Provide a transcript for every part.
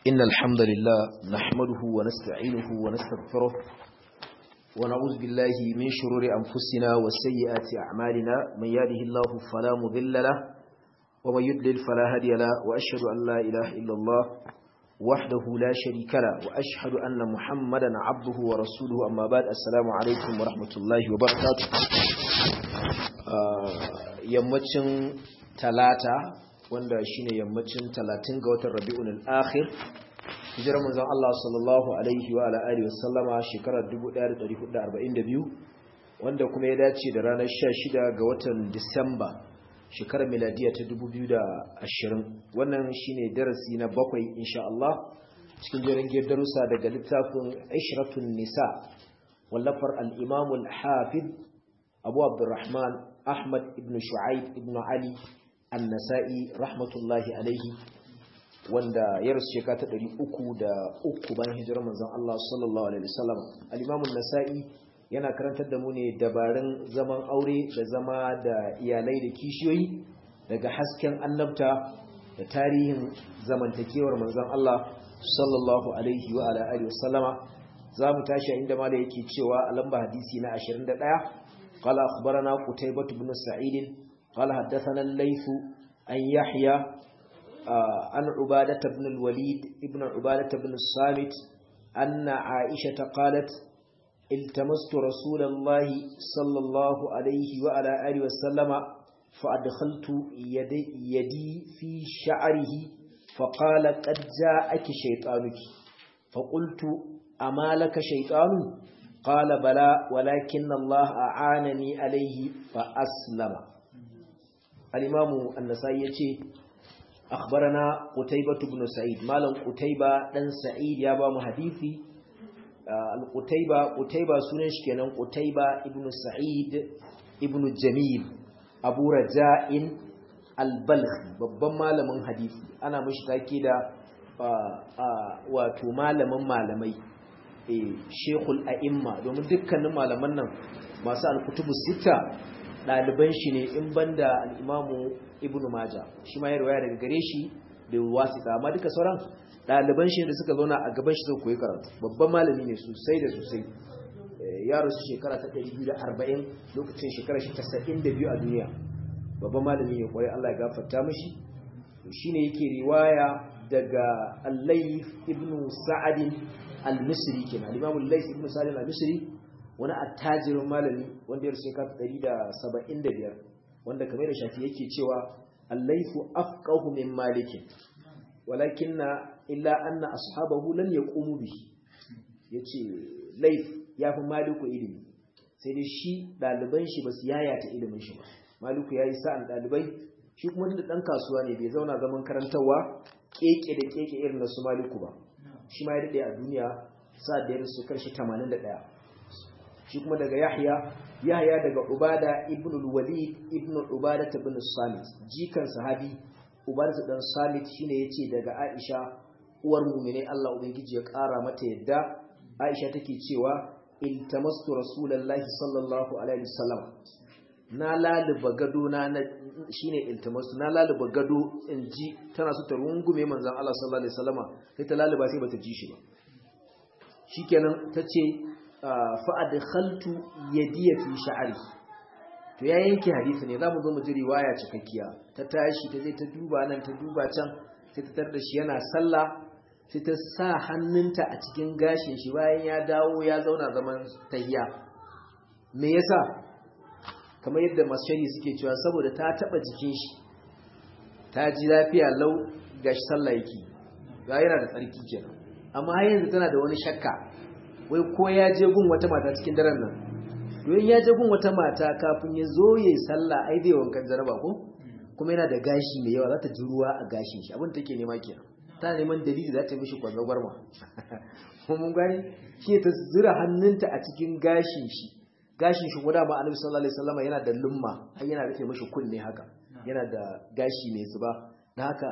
إن الحمد لله نحمده ونستعينه ونستغفره ونعوذ بالله من شرور أنفسنا وسيئات أعمالنا من يهده الله فلا مضل له ومن يضلل فلا هادي له وأشهد أن لا إله إلا الله وحده لا شريك له وأشهد أن محمدا عبده ورسوله أما بعد السلام عليكم ورحمة الله وبركاته yammacin talata wanda shine yammacin talatin ga watan rabi'un al-akhir hijirar manzon Allah sallallahu alaihi wa ala alihi wasallama shekarar 1442 wanda kuma ya dace da ranar 16 ga watan Disamba shekarar miladiya ta 2020 wannan shine darasi na bakwai insha Allah cikin jerin darussa daga littafin Ishratun Nisa wallafar al-Imam al-Hafid Abu Abdurrahman Ahmad ibn Shu'aib ibn Ali An-Nasa'i rahmatullahi alaihi wanda ya rasu shekara ta ɗari uku da uku bayan hijirar manzon Allah sallallahu alaihi wasallam al-Imam an-Nasa'i yana karantar da mu ne dabarun zaman aure da zama da iyalai da kishiyoyi daga hasken annabta da tarihin zamantakewar manzon Allah sallallahu alaihi wa ala alihi wasallama zamu tashi inda malai yake cewa a lamba hadisi na 21 qala akhbarana qutaybah ibn sa'id qala haddathana al-layth an yahya عن عبادة بن الوليد ابن عبادة بن الصامت أن عائشة قالت التمست رسول الله صلى الله عليه وعلى آله وسلم فأدخلت يدي, يدي في شعره فقال قد جاءك شيطانك فقلت أما لك شيطان قال بلى ولكن الله أعانني عليه فأسلم الإمام النسائي يقول أخبرنا قتيبة بن سعيد مالا قتيبة بن سعيد يا بام حديثي القتيبة قتيبة سنش كان قتيبة ابن سعيد ابن جميل أبو رجاء البلخي babban malamin hadisi ana mishi take da wato malamin malamai eh shekul a'imma domin dukkanin malaman nan masu alkutubu sita ɗaliban shi ne in banda al'imamu ibn maja shi ma ya rawaya daga gare shi da wasita amma duka sauran ɗaliban shi da suka zauna a gaban shi zai koyi karatu babban malami ne sosai da sosai ya rasu shekara ta 240 lokacin shekara shi 92 a duniya babban malami ne kwarai Allah ya gafarta mishi shi ne yake riwaya daga allai ibn sa'adin al-misri kenan al-imamu allai ibn sa'adin al-misri wani attajirin malami wanda ya rusa ka 175 wanda kamar da shafi yake cewa allaifu afqahu min malikin walakinna illa anna ashabahu lam yaqumu bihi yace laif yafi maliku ilimi sai dai shi daliban shi basu yayata ilimin shi ba maliku yayi sa'an dalibai shi kuma da dan kasuwa ne bai zauna zaman karantawa keke da keke irin na su maliku ba shi ma ya dade a duniya sa da ya rusu karshe 81 shi kuma daga Yahya Yahya daga Ubada ibn al-Walid ibn Ubada ibn Samit jikan sahabi Ubada dan Samit shine yace daga Aisha uwar mu'mine Allah ubangiji ya kara mata yadda Aisha take cewa iltamastu rasulullahi sallallahu alaihi wasallam na laluba gado na shine iltamastu na laluba gado inji tana so ta rungume manzon Allah sallallahu alaihi wasallama sai ta laluba sai bata ji shi ba shikenan tace fa'adkhaltu yadiya fi sha'ri to ya yanke hadisi ne zamu zo mu ji riwaya cikakkiya ta tashi ta je ta duba nan ta duba can sai ta tar da shi yana sallah sai ta sa hannunta a cikin gashin shi bayan ya dawo ya zauna zaman tahiya me yasa kamar yadda mashayi suke cewa saboda ta taba jikin shi ta ji lafiya lau gashi sallah yake ga yana da tsarki kenan amma har yanzu tana da wani shakka wai ko ya je gun wata mata cikin daren nan don ya je gun wata mata kafin ya zo ya yi sallah ai zai wankan jaraba ko kuma yana da gashi mai yawa za ta ji ruwa a gashin shi abin take nema kenan ta neman dalili za ta mishi kwanzo gwarma mun gani shi ta zura hannunta a cikin gashin shi gashin shi guda ma annabi sallallahu alaihi wasallam yana da lumma har yana rufe mishi kunne haka yana da gashi mai zuba na haka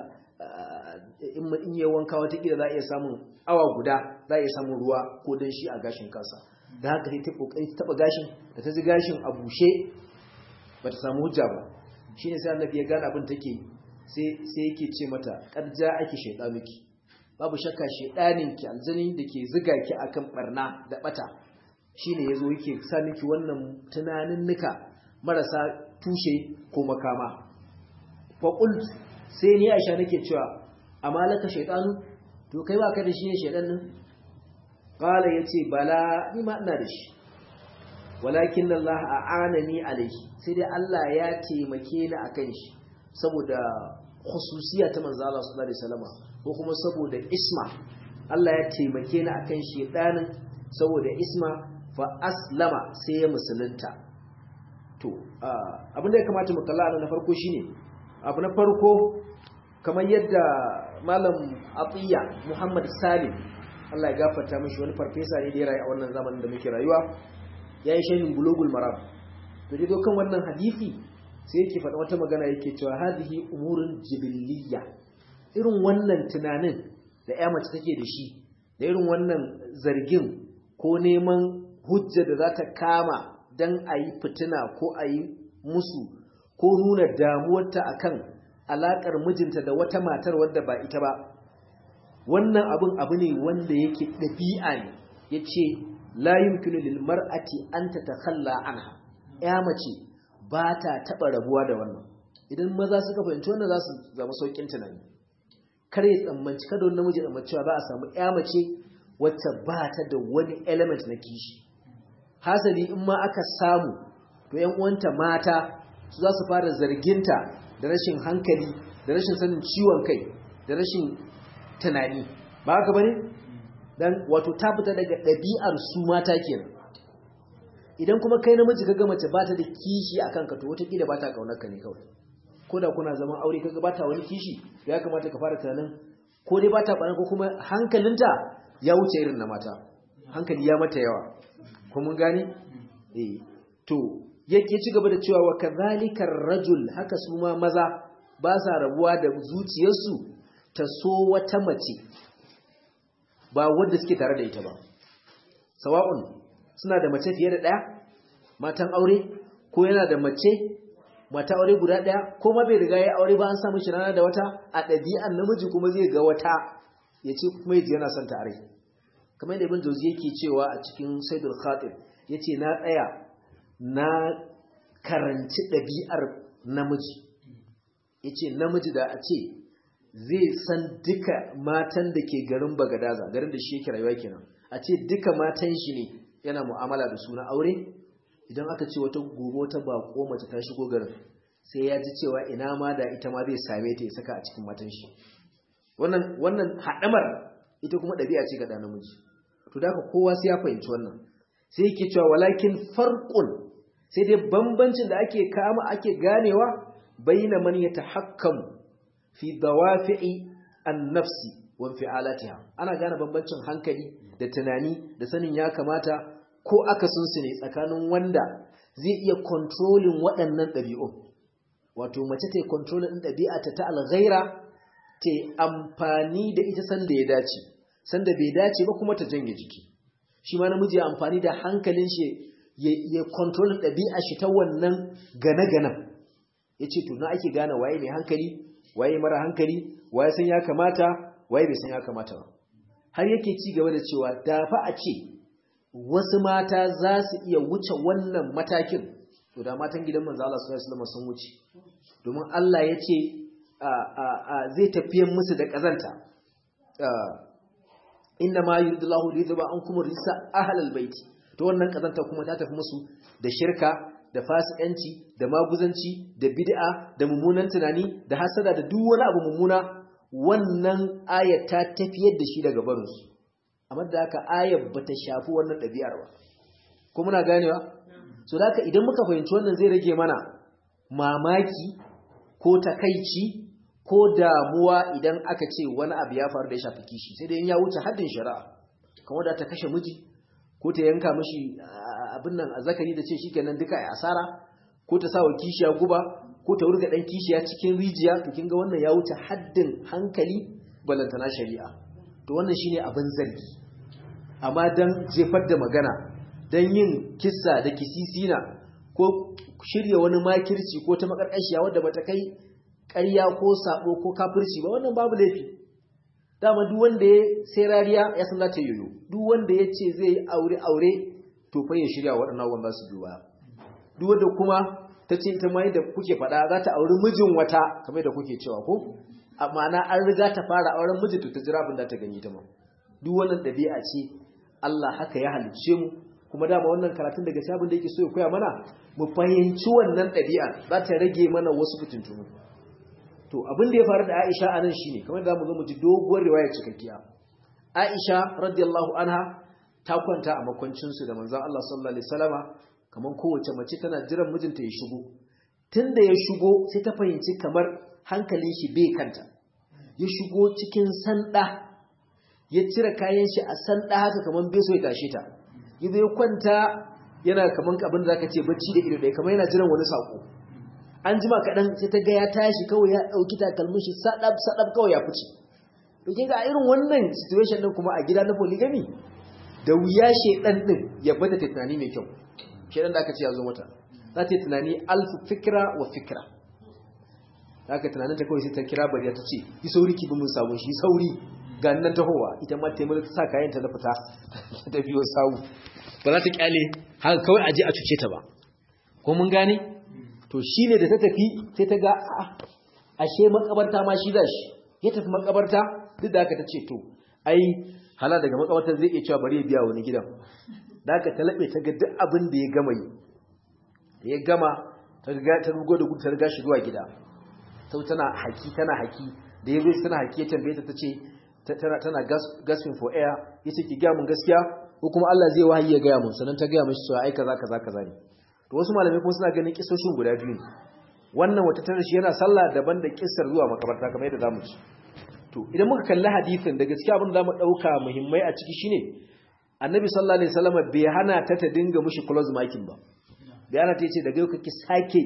in in yi wanka wata kila za a iya samun awa guda za a iya samun ruwa ko dan shi a gashin kansa da haka sai ta kokari ta taba gashin da ta ji gashin a bushe ba ta samu hujja ba shine sai annabi ya gane abin take sai sai yake ce mata qad ake shaytanuki babu shakka shedanin ki aljani da ke ziga ki akan barna da bata shine yazo yake sa miki wannan tunanin nika marasa tushe ko makama fa qult sai ni Aisha nake cewa amalaka shaytanu to kai ba ka da shi ne shaydan nan qala yace bala ni ma ina da shi walakin Allah a'anani alayhi sai dai Allah ya taimake ni akan shi saboda khususiya ta manzo Allah sallallahu alaihi wasallam ko kuma saboda isma Allah ya taimake ni akan shedanin saboda isma fa aslama sai ya musulunta to abin da ya kamata mu kalla na farko shine abu na farko kamar yadda malam Atiya Muhammad Salim Allah ya gafarta mishi wani farfesa ne da ya rayu a wannan zamanin da muke rayuwa yayi shahin bulugul maram to dai kan wannan hadisi sai yake faɗa wata magana yake cewa hadhihi umurun jibilliya irin wannan tunanin da ya mace take da shi da irin wannan zargin ko neman hujja da za ta kama don a yi fitina ko a yi musu ko nuna damuwarta akan alaƙar mijinta da wata matar wadda ba ita ba wannan abin abu ne wanda yake ɗabi'a ne ya ce la yumkinu lil mar'ati an tatakhalla anha ya mace ba ta taɓa rabuwa da wannan idan maza suka fahimci wannan za su zama sauƙin tunani kar ya tsammanci kada wani namiji tsammanci cewa ba a samu ya mace wacce ba ta da wani element na kishi hasali in ma aka samu to yan uwanta mata su za su fara zarginta da rashin hankali da rashin sanin ciwon kai da rashin tunani ba haka bane dan wato ta fita daga ɗabi'ar su mata kenan idan kuma kai namiji kaga mace ba ta da kishi a kanka to wataƙila ba ta ƙaunar ka ne kawai ko da kuna zaman aure kaga ba ta wani kishi ya kamata ka fara tunanin ko dai ba ta ɓanar ko kuma hankalinta ya wuce irin na mata hankali ya mata yawa ko mun gane eh to yake ci gaba da cewa wa kadhalika rajul haka su ma maza ba sa rabuwa da zuciyarsu ta so wata mace ba wanda suke tare da ita ba sawa'un suna da mace fiye da ɗaya matan aure ko yana da mace mata aure guda ɗaya ko ma bai riga ya aure ba an samu shi rana da wata a ɗabi'an namiji kuma zai ga wata ya ce kuma yaji yana son tare kamar yadda ibn jauzi yake cewa a cikin saidul khatib ya ce na tsaya na karanci ɗabi'ar namiji ya ce namiji da a ce zai san duka matan da ke garin bagadaza garin da shi yake rayuwa kenan a ce duka matan shi ne yana mu'amala da su na aure idan aka ce wata gobe wata bako mace ta shigo garin sai ya ji cewa ina ma da ita ma zai same ta ya saka a cikin matan shi wannan wannan haɗamar ita kuma ɗabi'a ce ga ɗan namiji to da kowa sai ya fahimci wannan sai yake cewa walakin farqun sai dai bambancin da ake kama ake ganewa baina man yatahakkamu fi dawafi'i an-nafsi wa fi'alatiha ana gane bambancin hankali da tunani da sanin ya kamata ko akasin su ne tsakanin wanda zai iya controlling waɗannan ɗabi'un wato mace ta yi controlling ɗin ɗabi'a ta ta alghaira ta amfani da ita sanda ya dace sanda bai dace ba kuma ta janye jiki shi ma namiji ya amfani da hankalin shi ya controlling ɗabi'a shi ta wannan gane-ganen ya ce to na ake gane waye mai hankali waye mara hankali waye san ya kamata waye bai san ya kamata ba har yake ci gaba da cewa da fa a ce wasu mata za su iya wuce wannan matakin to da matan gidan manzo Allah sallallahu alaihi wasallam sun wuce domin Allah ya ce zai tafiyan musu da kazanta inna ma yuridullahu lidhaba ankum risa ahlal baiti to wannan kazanta kuma ta tafi musu da shirka da fasikanci da maguzanci da bid'a da mummunan tunani da hasada da duk wani abu mummuna wannan ayat ta tafiyar da shi daga barinsu amma da haka ayat bata shafi wannan ɗabi'ar ba ko muna ganewa so da haka idan muka fahimci wannan zai rage mana mamaki ko takaici ko damuwa idan aka ce wani abu ya faru da ya shafi kishi sai dai in ya wuce haddin shari'a kamar da ta kashe miji ko ta yanka mishi abin nan a zakari da ce shikenan duka a asara ko ta sawa kishiya guba ko ta wurga dan kishiya cikin rijiya to kin ga wannan ya wuce haddin hankali balantana shari'a to wannan shine abin zargi amma dan jefar da magana dan yin kissa da kisisina ko shirya wani makirci ko ta makarkashiya wadda bata kai ƙarya ko sabo ko kafirci ba wannan babu laifi dama duk wanda ya sai rariya ya san zata yoyo duk wanda ya ce zai aure aure to fa ya shirya waɗannan wanda su duba duk wanda kuma ta ce ita mai da kuke faɗa za ta auri mijin wata kamar da kuke cewa ko amma na an riga ta fara auren miji to ta jira abin da ta gani ta ma duk wannan ɗabi'a ce Allah haka ya halicce mu kuma dama wannan karatun daga sabon da yake so ya koya mana mu fahimci wannan ɗabi'a za ta rage mana wasu fitintunu to abin da ya faru da Aisha anan shine kamar da zamu zo mu ji doguwar riwaya cikakkiya Aisha radiyallahu anha ta kwanta a makwancin su da manzon Allah sallallahu alaihi wasallama kamar kowace mace tana jiran mijinta ya shigo tunda ya shigo sai ta fahimci kamar hankalin shi bai kanta ya shigo cikin sanda ya cire kayan shi a sanda haka kamar bai so ya tashe ta yazo ya kwanta yana kaman abin da zaka ce bacci da ido ɗaya kamar yana jiran wani sako an jima kaɗan sai ta ga ya tashi kawai ya ɗauki takalmin shi sadab sadab kawai ya fice to kin ga irin wannan situation din kuma a gida na polygamy da wuya shedan din ya bada ta tunani mai kyau shedan da aka ce ya zo mata za ta yi tunani alfu fikra wa fikra haka tunanin ta kawai sai ta kira bariya ta ce yi sauri ki bi mun sabon shi sauri ga nan tahowa ita ma taimaka ta sa kayan ta na fita ta biyo sawu ba za ta kyale haka kawai aje a cuce ta ba ko mun gane to shine da ta tafi sai ta ga ashe makabarta ma shi zashi ya tafi makabarta duk da haka ta ce to ai hala daga makabarta zai iya cewa bari ya biya wani gidan da haka ta labe ta ga duk abin da ya gama yi da ya gama ta ga ta rugo da gudu ta riga shi zuwa gida sau tana haki tana haki da ya zo tana haki ya tambaye ta ta ce tana tana gasping for air yace ki ga mun gaskiya ko kuma Allah zai wahayi ya gaya mun sannan ta gaya mishi cewa ai kaza kaza kaza ne to wasu malamai kuma suna ganin kisoshin guda biyu ne wannan wata tana shi yana sallah daban da kissar zuwa makabarta kamar yadda zamu ci to idan muka kalli hadisin da gaskiya abin da zamu dauka muhimmai a ciki shine annabi sallallahu alaihi wasallam bai hana ta ta dinga mushi close marking ba bai hana ta yace daga yau kake sake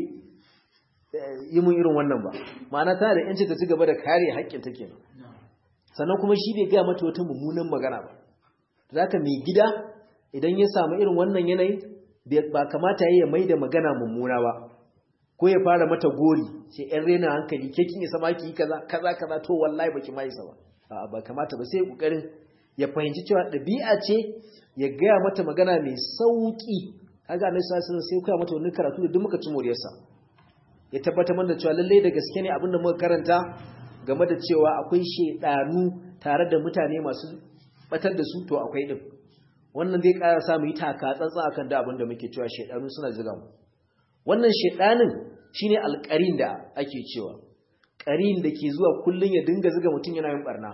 yi mun irin wannan ba ma'ana tana da yanci ta ci gaba da kare haƙƙin ta kenan sannan kuma shi bai gaya mata wata mummunan magana ba zaka mai gida idan ya samu irin wannan yanayi ba kamata ya mai da magana mummuna ba ko ya fara mata gori sai yan rena hankali ke kin isa maki kaza kaza kaza to wallahi baki ma isa ba a'a ba kamata ba sai kokarin ya fahimci cewa dabi'a ce ya gaya mata magana mai sauki kaga annabi sallallahu alaihi wasallam sai ya mata wannan karatu da duk muka ci moriyarsa ya tabbatar mana cewa lalle da gaske ne abinda muka karanta game da cewa akwai shedanu tare da mutane masu batar da su to akwai din wannan zai ƙara sa mu yi taka tsantsan akan da abinda muke cewa shedanu suna jiga mu wannan shedanin shine alƙarin da ake cewa ƙarin da ke zuwa kullun ya dinga ziga mutum yana yin barna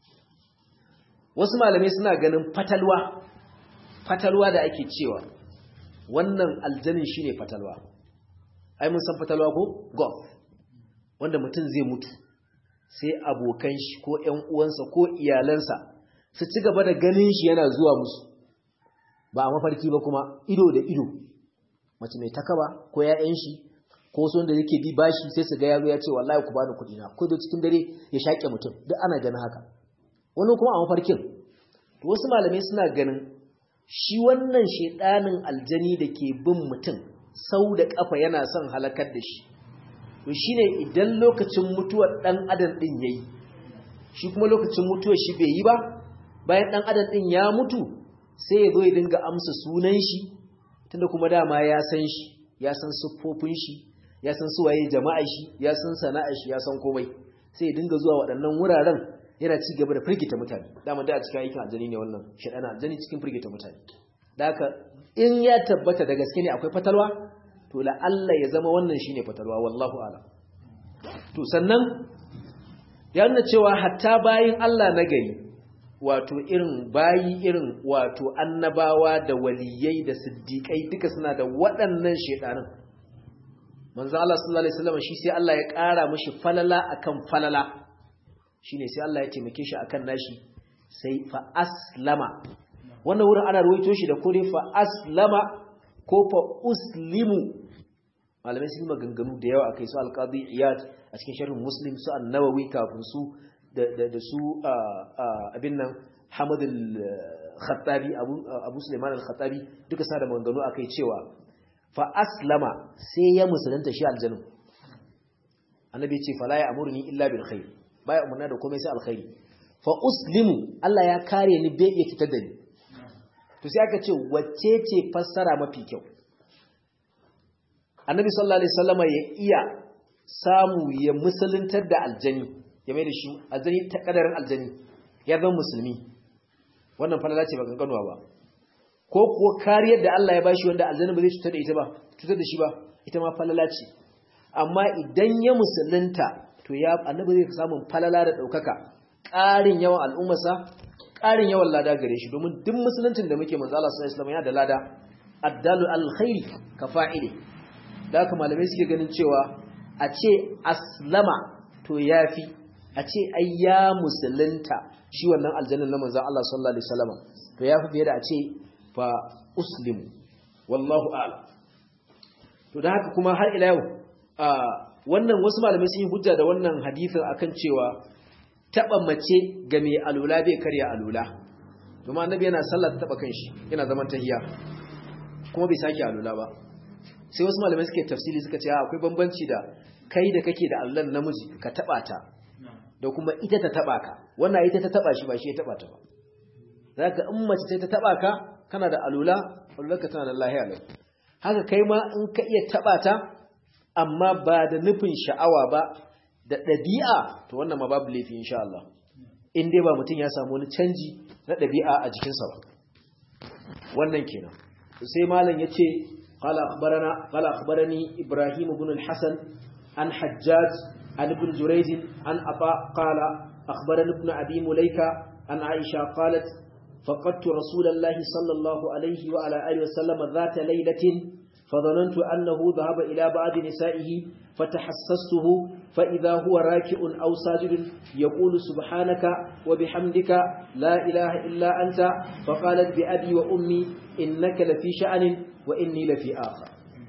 wasu malamai suna ganin fatalwa fatalwa da ake cewa wannan aljanin shine fatalwa ai mun san fatalwa ko golf wanda mutum zai mutu sai abokan shi ko ƴan uwansa ko iyalansa su ci gaba da ganin shi yana zuwa musu ba a mafarki ba kuma ido da ido mace mai takaba ko ƴaƴan shi ko wasu wanda yake bi bashi sai su ga yaro ya ce wallahi ku bani kuɗi na ko da cikin dare ya shaƙe mutum duk ana ganin haka wani kuma a mafarkin to wasu malamai suna ganin shi wannan shedanin aljani da ke bin mutum sau da kafa yana son halakar da shi to shine idan lokacin mutuwar dan adam din yayi shi kuma lokacin mutuwar shi bai yi ba bayan dan adam din ya mutu sai ya zo ya dinga amsa sunan shi tunda kuma dama ya san shi ya san siffofin shi ya san suwaye jama'ar shi ya san sana'ar shi ya san komai sai ya dinga zuwa waɗannan wuraren yana ci gaba da firgita mutane dama da a cikin aikin aljani ne wannan shaɗana aljani cikin firgita mutane da haka in ya tabbata da gaske ne akwai fatalwa to la'alla ya zama wannan shine fatalwa wallahu ala to sannan ya nuna cewa hatta bayin Allah na gari wato irin bayi irin wato annabawa da waliyai da siddiƙai duka suna da waɗannan shedanin manzo Allah sallallahu alaihi wasallam shi sai Allah ya ƙara mishi falala akan falala shine sai Allah ya taimake shi akan nashi sai fa aslama wannan wurin ana ruwaito shi da kore fa aslama ko fa uslimu malamai sun maganganu da yawa akai su alqadi iyad a cikin sharhin muslim su an-nawawi kafin su da da su abin nan hamad al-khattabi abu abu sulaiman al-khattabi duka sa da maganganu akai cewa fa aslama sai ya musulunta shi aljannu annabi ce fala ya amurni illa bil khair baya umarna da komai sai alkhairi fa uslimu Allah ya kare ni bai iya fitar da ni to sai aka ce wacce ce fassara mafi kyau annabi sallallahu alaihi wasallama ya iya samu ya musuluntar da aljani ya mai da shi aljani ta kadarin aljani ya zama musulmi wannan falala ce ba kankanuwa ba ko kuwa kariyar da Allah ya bashi wanda aljani ba zai cutar da ita ba cutar da shi ba ita ma falala ce amma idan ya musulunta to ya annabi zai samu falala da daukaka ƙarin yawan al'ummarsa ƙarin yawan lada gare shi domin duk musuluncin da muke manzo Allah sallallahu alaihi wasallam yana da lada addalu alkhairi ka fa'ili da haka malamai suke ganin cewa a ce aslama to yafi a ce ai ya musulunta shi wannan aljannan na manzo Allah sallallahu alaihi wasallam to yafi fiye da a ce fa uslimu wallahu a'lam to da haka kuma har ila yau wannan wasu malamai sun yi hujja da wannan hadisin akan cewa taba mace ga mai alula bai karya alula kuma annabi yana sallar taba kanshi yana zaman tahiya kuma bai sake alula ba sai wasu malamai suke tafsiri suka ce akwai bambanci da kai da kake da allan namiji ka taba ta da kuma ita ta taba ka wannan ita ta taba shi ba shi ya taba ta ba zaka in mace ta taba ka kana da alula alulaka tana da lahiya lau haka kai ma in ka iya taba ta amma ba da nufin sha'awa ba da ɗabi'a to wannan ma babu laifi insha Allah in dai ba mutum ya samu wani canji na ɗabi'a a jikinsa ba wannan kenan sai malam yace qala akhbarana qala akhbarani ibrahim ibn al-hasan an hajjaj an ibn jurayz an aba qala akhbarani ibn abi mulaika an aisha qalat فقدت رسول الله صلى الله عليه وعلى آله وسلم ذات ليلة فظننت أنه ذهب إلى بعض نسائه فتحسسته فإذا هو راكع أو ساجد يقول سبحانك وبحمدك لا إله إلا أنت فقالت بأبي وأمي إنك لفي شأن وإني لفي آخر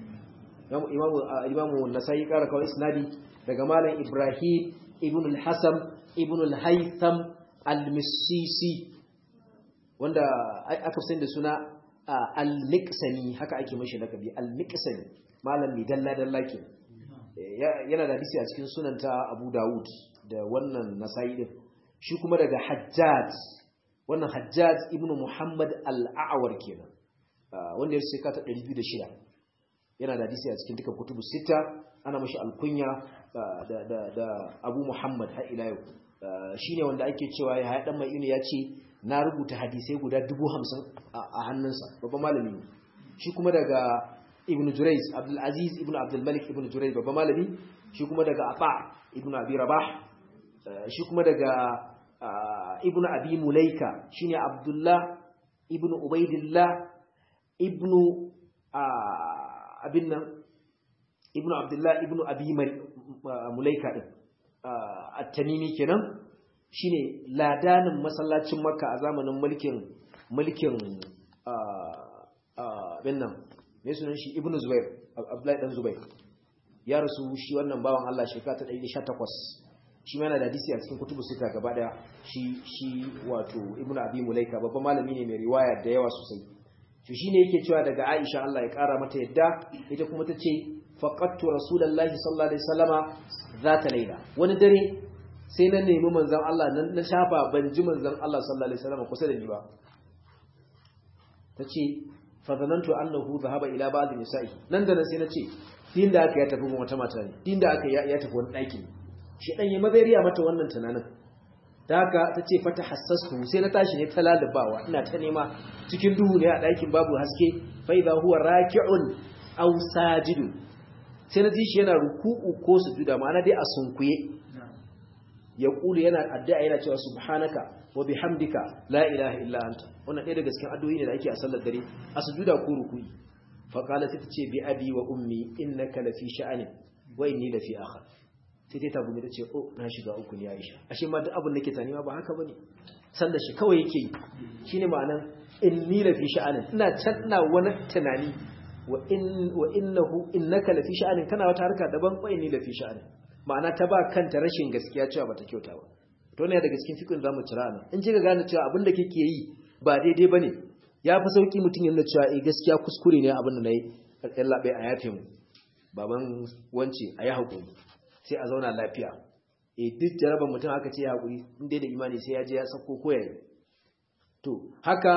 إمام النسائي قال كوي إسنادي رجمال إبراهيم ابن الحسن ابن الهيثم المسيسي wanda aka fi da suna al-miqsani haka ake mashi lakabi al-miqsani malam mai dalla dalla ke yana da hadisi a cikin sunanta Abu Dawud da wannan Nasa'i din shi kuma daga Hajjaj wannan Hajjaj ibn Muhammad al-A'war kenan wanda ya sheka ta 206 yana da hadisi a cikin duka kutubu sita ana mashi alkunya da da da Abu Muhammad har ila yau shine wanda ake cewa ya haɗa mai ya ce na rubuta hadisai guda dubu hamsin a hannunsa babban malami ne shi kuma daga ibn Jurayz Abdul Aziz ibn Abdul Malik ibn Jurayz babban malami shi kuma daga Aba ibn Abi Rabah shi kuma daga ibn Abi Mulaika shine Abdullah ibn Ubaidillah ibn abin nan ibn Abdullah ibn Abi Mulaika din at-Tamimi kenan shine ladanin masallacin Makka a zamanin mulkin mulkin bin nan mai sunan shi Ibn Zubair Abdullahi dan Zubair ya rasu shi wannan bawan Allah shekara ta 118 shi ma yana da hadisi a cikin kutubu sita gaba daya shi shi wato Ibn Abi Mulaika babban malami ne mai riwaya da yawa sosai to shine yake cewa daga Aisha Allah ya kara mata yadda ita kuma tace faqattu rasulullahi sallallahu alaihi wasallama zata laila wani dare sai na nemi manzon Allah nan na shafa ban ji manzon Allah sallallahu alaihi wasallama kusa da ni ba tace fa zanantu annahu dhahaba ila ba'd nisa'i nan da nan sai nace din da aka ya tafi wata mata ne din da aka ya tafi wani daki ne shi dan ya mazariya mata wannan tunanin da haka tace fata hassastu sai na tashi ne ta lalubawa ina ta nema cikin duhu ne a ɗakin babu haske fa idha huwa raki'un aw sajidun sai na ji shi yana ruku'u ko sujuda ma'ana dai a sunkuye ya kulu yana addu'a yana cewa subhanaka wa bihamdika la ilaha illa anta wannan ɗaya daga cikin addu'o'i ne da ake a sallar dare a sujuda ko ruku'i fa qala sai tace bi abi wa ummi innaka la fi sha'anin wa inni la fi akhar sai ta tabu ta ce oh na shiga uku ne Aisha ashe ma duk abin da ke tani ma ba haka bane sallar shi kawai yake yi shine ma'anan inni la fi sha'anin ina can ina wani tunani wa in wa innahu innaka la fi sha'anin kana wata harka daban wa inni la fi sha'anin ma'ana ta ba kanta rashin gaskiya cewa bata kyauta ba to ne daga cikin fikin zamu cira nan in kika gane cewa abin da kike yi ba daidai bane ya fi sauki mutum yana cewa eh gaskiya kuskure ne abin da nayi kallan labai a yafe mu baban wance a yi hakuri sai a zauna lafiya eh duk jarabar mutum aka ce hakuri in dai da imani sai ya je ya sako koyaye to haka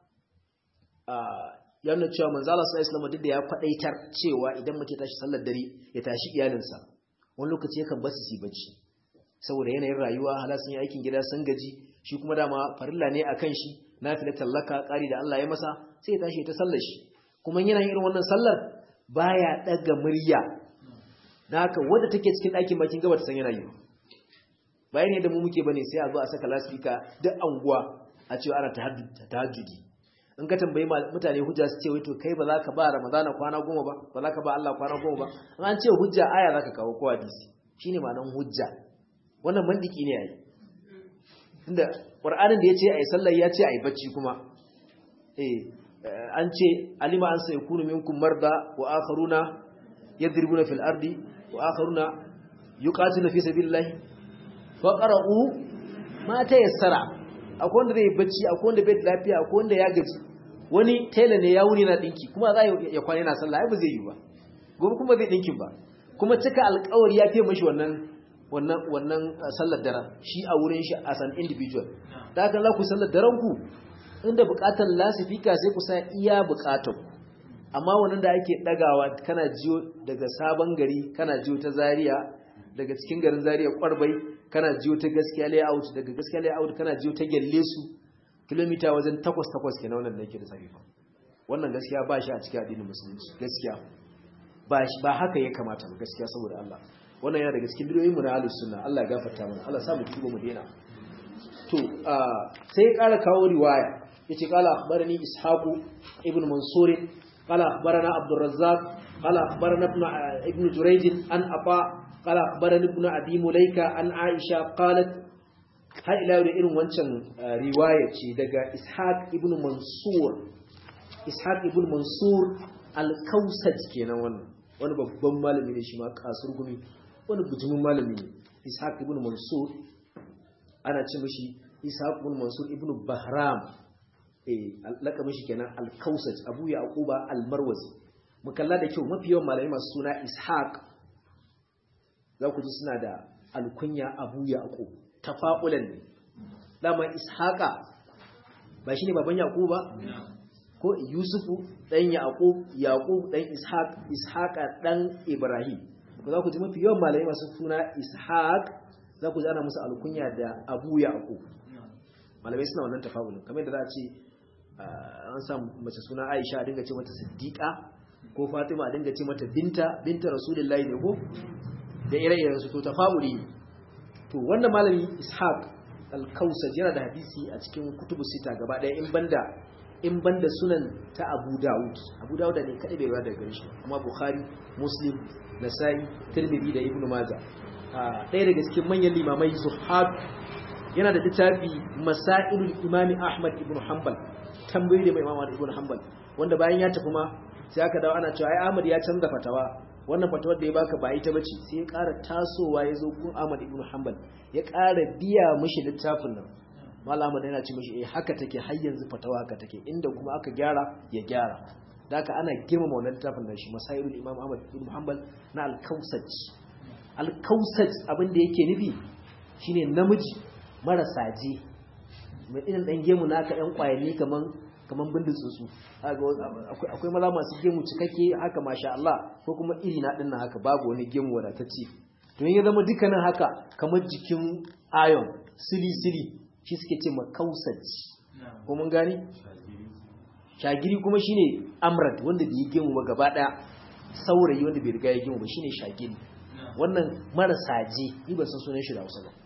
ya nuna cewa manzo Allah sallallahu alaihi duk da ya kwadaitar cewa idan mutum tashi sallar dare ya tashi iyalinsa wani lokaci yakan bar su bacci saboda yanayin rayuwa hala sun yi aikin gida sun gaji shi kuma dama farilla ne akan shi nafila tallaka kari da Allah ya masa sai ya tashi ta sallar shi kuma yana yin irin wannan sallar baya daga murya dan haka wanda take cikin ɗakin bakin gaba ta san yana yi bayan ne da mu muke bane sai a zo a saka lasfika duk anguwa a cewa ana tahajjudi in ka tambayi mutane hujja su ce wai to kai ba za ka ba ramadana kwana goma ba ba za ka ba Allah kwana goma ba in an ce hujja aya za ka kawo ko hadisi shine ma'anar hujja wannan mandiki ne yayi inda qur'anin da yace ayi sallar ya ce ayi bacci kuma eh an ce alima an sai kunu minkum marda wa akharuna yadribuna fil ardi wa akharuna yuqatiluna fi sabilillah fa qara'u ma tayassara akwai wanda zai bacci akwai wanda bai lafiya akwai wanda ya gaji wani tailor ne ya wuni na dinki kuma za ya kwana yana sallah ai ba zai yi ba gobe kuma zai dinkin ba kuma cika alƙawari ya fiye mashi wannan wannan wannan sallar daren shi a wurin shi as an individual da haka za ku sallar daren ku inda buƙatar lasifika sai ku sa iya buƙatar ku amma wannan da ake dagawa kana jiyo daga sabon gari kana jiyo ta Zaria daga cikin garin Zaria Kwarbai kana jiyo ta gaskiya layout daga gaskiya layout kana jiyo ta gelle su kilomita wajen 8 8 kenan wannan da yake da sahifa wannan gaskiya ba shi a cikin addinin musulunci gaskiya ba ba haka ya kamata ba gaskiya saboda Allah wannan yana daga cikin bidiyoyin mu na ahlus sunna Allah ya gafarta mana Allah sa mu tuba mu daina to sai ya kara kawo riwaya yace qala akhbarani ishaqu ibn mansur qala akhbarana abdur razzaq qala akhbarana ibn ibn jurayj an afa qala akhbarani ibn abi mulaika an aisha qalat har ila da irin wancan riwaya ce daga ishaq ibn mansur ishaq ibn mansur al-kausaj kenan wannan wani babban malami ne shi ma kasur gumi wani bujimin malami ne ishaq ibn mansur ana ce mishi ishaq ibn mansur ibn bahram eh laka mishi kenan al-kausaj abu yaquba al-marwazi mukalla da kyau mafi yawan malami masu suna ishaq za ku ji suna da alkunya abu yaqub tafa'ulan ne dama ishaqa ba shine baban yaqub ba ko yusufu dan yaqub yaqub dan ishaq ishaqa dan ibrahim ko za ku ji mafi yawan malamai masu suna ishaq za ku ji ana musu alkunya da abu yaqub malamai suna wannan tafa'ulin kamar da za a ce an sa mace suna aisha a dinga ce mata siddiqa ko fatima a dinga ce mata binta binta rasulullahi ne ko da ire-iren su to tafa'uli to wannan malami ishaq al-kausaj yana da hadisi a cikin kutubu sita gaba ɗaya in banda in banda sunan ta abu dawud abu dawud ne kadai bai ruwa daga gare shi amma bukhari muslim nasai tirmidhi da ibnu majah ɗaya daga cikin manyan limamai zuhab yana da littafi masailul imami ahmad ibn hanbal tambayoyi da mai imam ahmad ibn hanbal wanda bayan ya tafi ma sai aka dawo ana cewa ai ahmad ya canza fatawa wannan fatawar da ya baka ba ita bace sai ya ƙara tasowa ya zo gun ahmad ibn hanbal ya ƙara biya mishi littafin nan malam ahmad yana ce mishi eh haka take har yanzu fatawa haka take inda kuma aka gyara ya gyara da haka ana girmama wannan littafin da shi masailul imam ahmad ibn hanbal na al-kausaj al-kausaj abin da yake nufi shine namiji marasa ji mai irin dan gemu naka ɗan kwayanni kaman kaman bindin tsuntsu akwai maza masu gemu cikakke haka masha Allah ko kuma iri na dinnan haka babu wani gemu wadatacce to ya zama dukkanin haka kamar jikin ayon sili sili shi suke ce ma kausaci ko mun gani shagiri kuma shine amrad wanda bai gemu ba gaba daya saurayi wanda bai riga ya gemu ba shine shagiri wannan marasa je ni ban san sunan shi da Hausa ba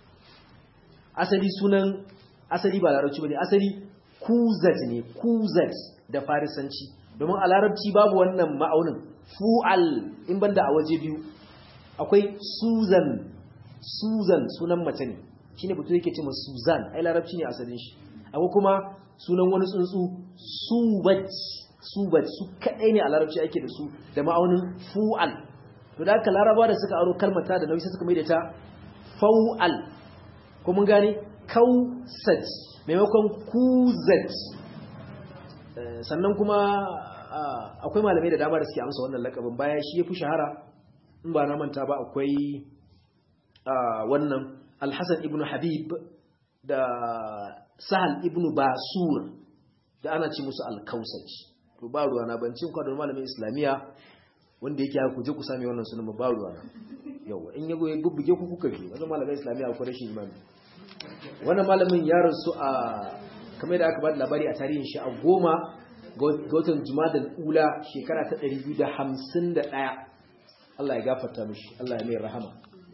asali sunan asali ba larabci bane asali kuzat ne kuzat da farisanci domin a larabci babu wannan ma'aunin fu'al in banda a waje biyu akwai suzan suzan sunan mace ne shine butu yake cewa suzan ai larabci ne asalin shi akwai kuma sunan wani tsuntsu subat subat su kadai ne a larabci ake da su da ma'aunin fu'al to da haka laraba da suka aro kalmata da nauyi sai suka mai da ta fau'al ko mun gane kausat maimakon kuzat sannan kuma akwai malamai da dama da suke amsa wannan lakabin baya shi ya fi shahara in ba na manta ba akwai wannan al-hasan ibn habib da sahal ibn basur da ana ci musu al-kausaj to ba ruwa na bancin kwadon malamin islamiya wanda yake haka kuje ku sami wannan sunan ba ruwa na yawa in yago ya bubbuge ku kuka bi wannan malamin islamiya akwai rashin imani wannan malamin ya rasu a kamar da aka ba da labari a tarihin shi a goma ga watan jumadal ula shekara ta 251 Allah ya gafarta mishi Allah ya mai rahama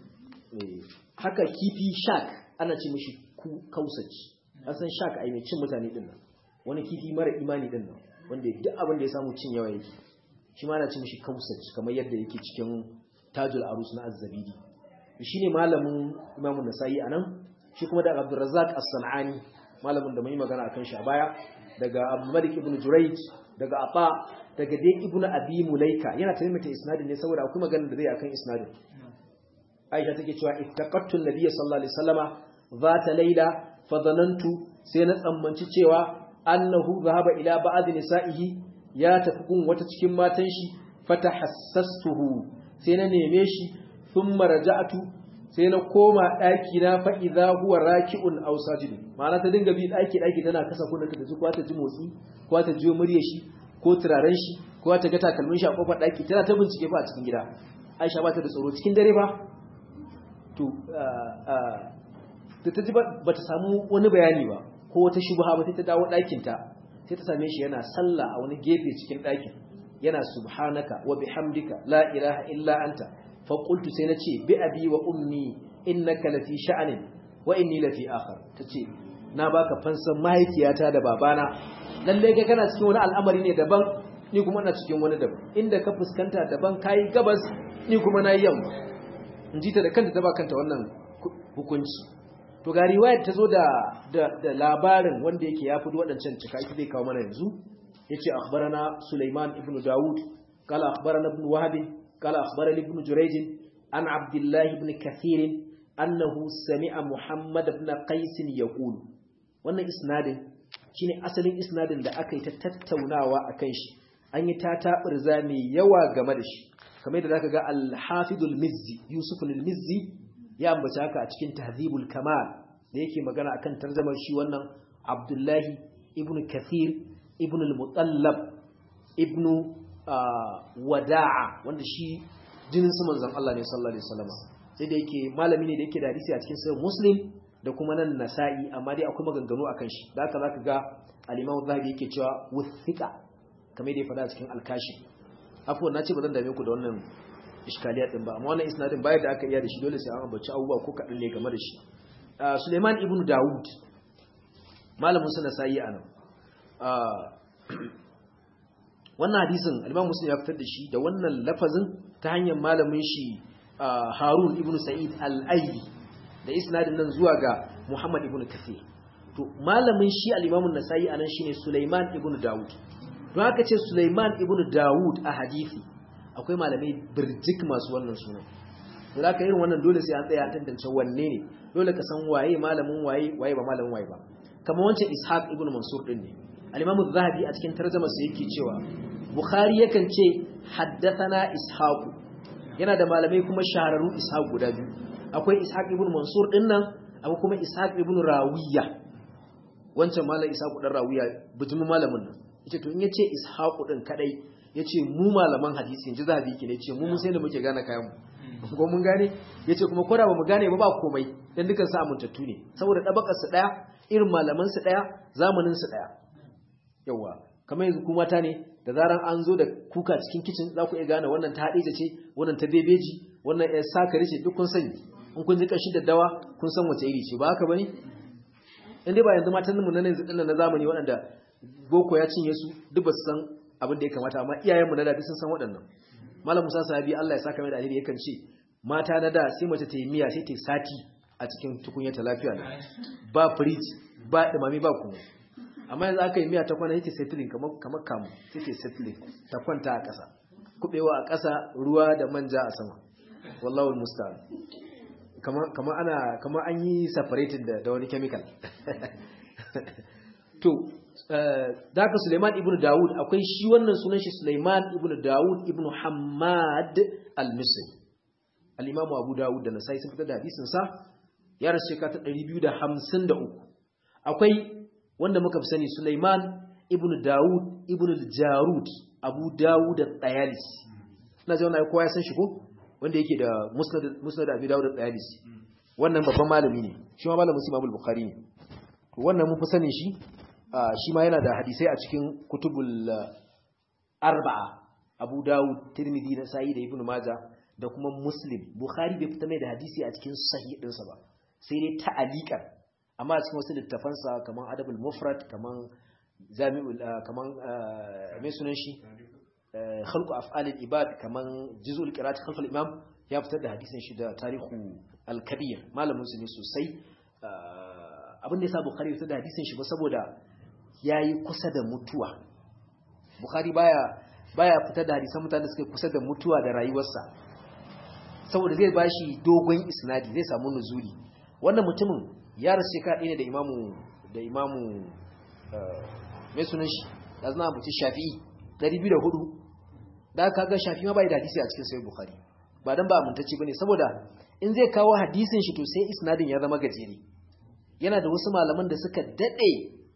haka kifi shark ana ce mishi kausaci an san shark ai mai cin mutane din nan wani kifi mara imani din nan wanda duk abin da ya samu cin yawa yake shi ma ana ce mishi kausaci kamar yadda yake cikin tajul arus na azzabidi shine malamin imamun nasa'i anan shi kuma da abdurrazzaq as-sanani malamin da mai magana akan shi a baya daga Abu Malik ibn Jurayj daga Aba daga dai Ibn Abi Mulaika yana taimaka isnadin ne saboda akwai magana da zai akan isnadin Aisha take cewa ittaqattu an-nabiy sallallahu alaihi wasallama zata layla fa dhanantu sai na tsammanci cewa annahu zahaba ila ba'd nisa'ihi ya tafi gun wata cikin matan shi fatahassastuhu sai na neme shi thumma raja'tu sai na koma ɗaki na fa'iza huwa raki'un aw sajid ma'ana ta dinga bi ɗaki ɗaki tana kasa kunna ta ji ko ta ji motsi ko ta ji muryar shi ko turaren shi ko ta ga takalmin shi a kofar ɗaki tana ta bincike fa a cikin gida Aisha ba ta da tsoro cikin dare ba to da ta ji ba ta samu wani bayani ba ko wata shubha ba sai ta dawo ɗakin ta sai ta same shi yana sallah a wani gefe cikin ɗakin yana subhanaka wa bihamdika la ilaha illa anta faƙultu sai na ce bi abi wa ummi innaka lafi sha'anin wa inni lafi akhar tace na baka fansan mahaifiyata da babana lalle kai kana cikin wani al'amari ne daban ni kuma ina cikin wani daban inda ka fuskanta daban kai gabas ni kuma na yamma in ji ta da kanta ta ba kanta wannan hukunci to ga riwayar ta zo da da labarin wanda yake yafi waɗancan cika ita zai kawo mana yanzu yace akhbarana Sulaiman ibn Dawud qala akhbarana ibn Wahab قال أخبرني ابن جريج عن عبد الله بن كثير أنه سمع محمد بن قيس يقول wannan isnadin shine asalin isnadin da aka yi ta tattaunawa akan shi an yi tataɓurza mai yawa game da shi kamar yadda zaka ga al-hafidul mizzi yusuf al-mizzi ya ambata haka a cikin tahzibul kamal da yake magana akan tarjumar shi wannan abdullahi ibn kathir ibn al-mutallab ibn wada'a wanda shi jinin su manzon Allah ne sallallahu alaihi wasallam sai da yake malami ne da yake da hadisi a cikin sahih muslim da kuma nan nasa'i amma dai akwai maganganu akan shi da haka zaka ga al-imam zahabi yake cewa wuthiqa kamar da ya faɗa cikin al-kashi afwan nace ba zan dame ku da wannan iskaliya din ba amma wannan isnadin bayar da aka iya da shi dole sai an ambaci abubuwa ko kadan ne game da shi Suleiman ibn Dawud malamin sa nasa'i anan wannan hadisin al-Imam Muslim ya fitar da shi da wannan lafazin ta hanyar malamin shi Harun ibn Sa'id al-Aili da isnadin nan zuwa ga Muhammad ibn Kathir to malamin shi al-Imam an-Nasa'i anan shine Sulaiman ibn Dawud don haka ce Sulaiman ibn Dawud a hadisi akwai malamai birjik masu wannan sunan to zaka irin wannan dole sai an tsaya an tantance wanne ne dole ka san waye malamin waye waye ba malamin waye ba kamar wancan Ishaq ibn Mansur din ne al-Imam az-Zahabi a cikin tarjumarsa yake cewa Bukhari yakan ce haddathana Ishaq yana da malamai kuma shahararru Ishaq guda biyu akwai Ishaq ibn Mansur din nan akwai kuma Ishaq ibn Rawiya wancan malam Ishaq dan Rawiya bijimin malamin nan yace to in yace Ishaq din kadai yace mu malaman hadisi inji Zahabi ke ne yace mu mun sai da muke gane kayan mu ko mun gane yace kuma ko da ba mu gane ba ba komai dan dukan su amintattu ne saboda dabakar su daya irin malaman su daya zamanin su daya yawa kamar yanzu ku mata ne da zaran an zo da kuka cikin kicin za ku iya gane wannan ta haɗe ce wannan ta bebeji wannan ya sakari ce duk kun sani in kun ji kashi da dawa kun san wace iri ce ba haka bane in dai ba yanzu matan mu na yanzu dinnan na zamani waɗanda boko ya cinye su duk ba su san abin da ya kamata amma iyayen mu na da sun san waɗannan malam Musa sahabi Allah ya saka mai da alheri yakan ce mata na da sai mace ta yi miya sai ta yi sati a cikin tukunya ta lafiya ba fridge ba dumami ba kuma amma yanzu aka yi miya ta kwana yake settling kamar kamar kamu yake settling ta kwanta a ƙasa kubewa a ƙasa ruwa da manja a sama wallahu musta'an kamar kamar ana kamar an yi separated da da wani chemical to daga Suleiman ibn Dawud akwai shi wannan sunan shi Suleiman ibn Dawud ibn Hammad al-Misri al-Imam Abu Dawud da Nasai sun fitar da hadisin sa ya rasu shekara ta 253 akwai wanda muka fi sani Sulaiman ibn Dawud ibn al-Jarud Abu Dawud al-Tayalisi ina ji wannan kowa ya san shi ko wanda yake da Musnad Musnad Abi Dawud al-Tayalisi wannan babban malami ne shi ma malamin Imam al-Bukhari ne to wannan mun fi sani shi shi ma yana da hadisai a cikin kutubul arba'a Abu Dawud Tirmidhi da Sahih da Ibn Majah da kuma Muslim Bukhari bai fita mai da hadisi a cikin sahih ɗinsa ba sai dai ta'aliqan amma a cikin wasu littafansa kaman Adabul Mufrad kaman Jami'ul kaman me sunan shi khalqu af'alil ibad kaman juz'ul qira'at khalf al-imam ya fitar da hadisin shi da tarihu al-kabir malamin su ne sosai abin da yasa Bukhari ya fitar da hadisin shi ba saboda yayi kusa da mutuwa Bukhari baya baya fitar da hadisan mutane suke kusa da mutuwa da rayuwarsa saboda zai bashi dogon isnadi zai samu nuzuli wannan mutumin ya rasu shekara ɗaya ne da imamu da imamu mai sunan shi da zana mutu shafi'i 204 da aka ga shafi ma bai da hadisi a cikin sayar bukhari ba dan ba amintacci bane saboda in zai kawo hadisin shi to sai isnadin ya zama gajere yana da wasu malaman da suka dade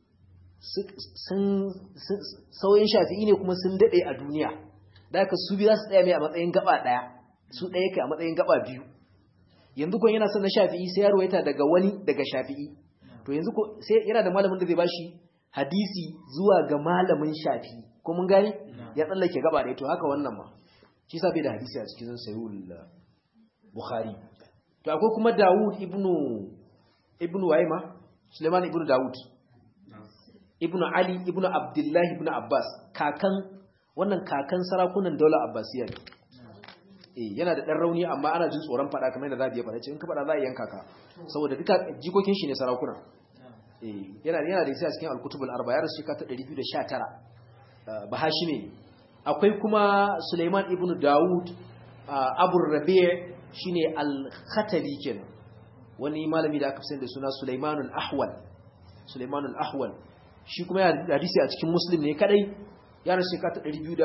sun sauyin shafi'i ne kuma sun dade a duniya da aka su biyu za su tsaya mai a matsayin gaba daya su ɗaya kai a matsayin gaba biyu yanzu kun yana son na shafi'i sai ya ruwaita daga wani daga shafi'i to yanzu ko sai yana da malamin da zai bashi hadisi zuwa ga malamin shafi'i ko mun gani ya tsallake gaba ɗaya to haka wannan ma shi sa bai da hadisi a cikin sahihul bukhari to akwai kuma Dawud ibnu ibnu Waima Suleiman ibnu Dawud ibnu Ali ibnu Abdullah ibnu Abbas kakan wannan kakan sarakunan daular Abbasiyya ne eh yana da dan rauni amma ana jin tsoron fada kamar yadda zabi ya fada ce in ka fada za a yanka ka saboda duka jikokin shi ne sarakuna eh yana yana da isa cikin al-kutubul arba ya rasu ta 219 bahashime akwai kuma Sulaiman ibn Dawud Abu Rabi' shine al-Khatali kenan wani malami da aka fi da suna Sulaiman al-Ahwal Sulaiman al-Ahwal shi kuma ya hadisi a cikin Muslim ne kadai ya rasu ta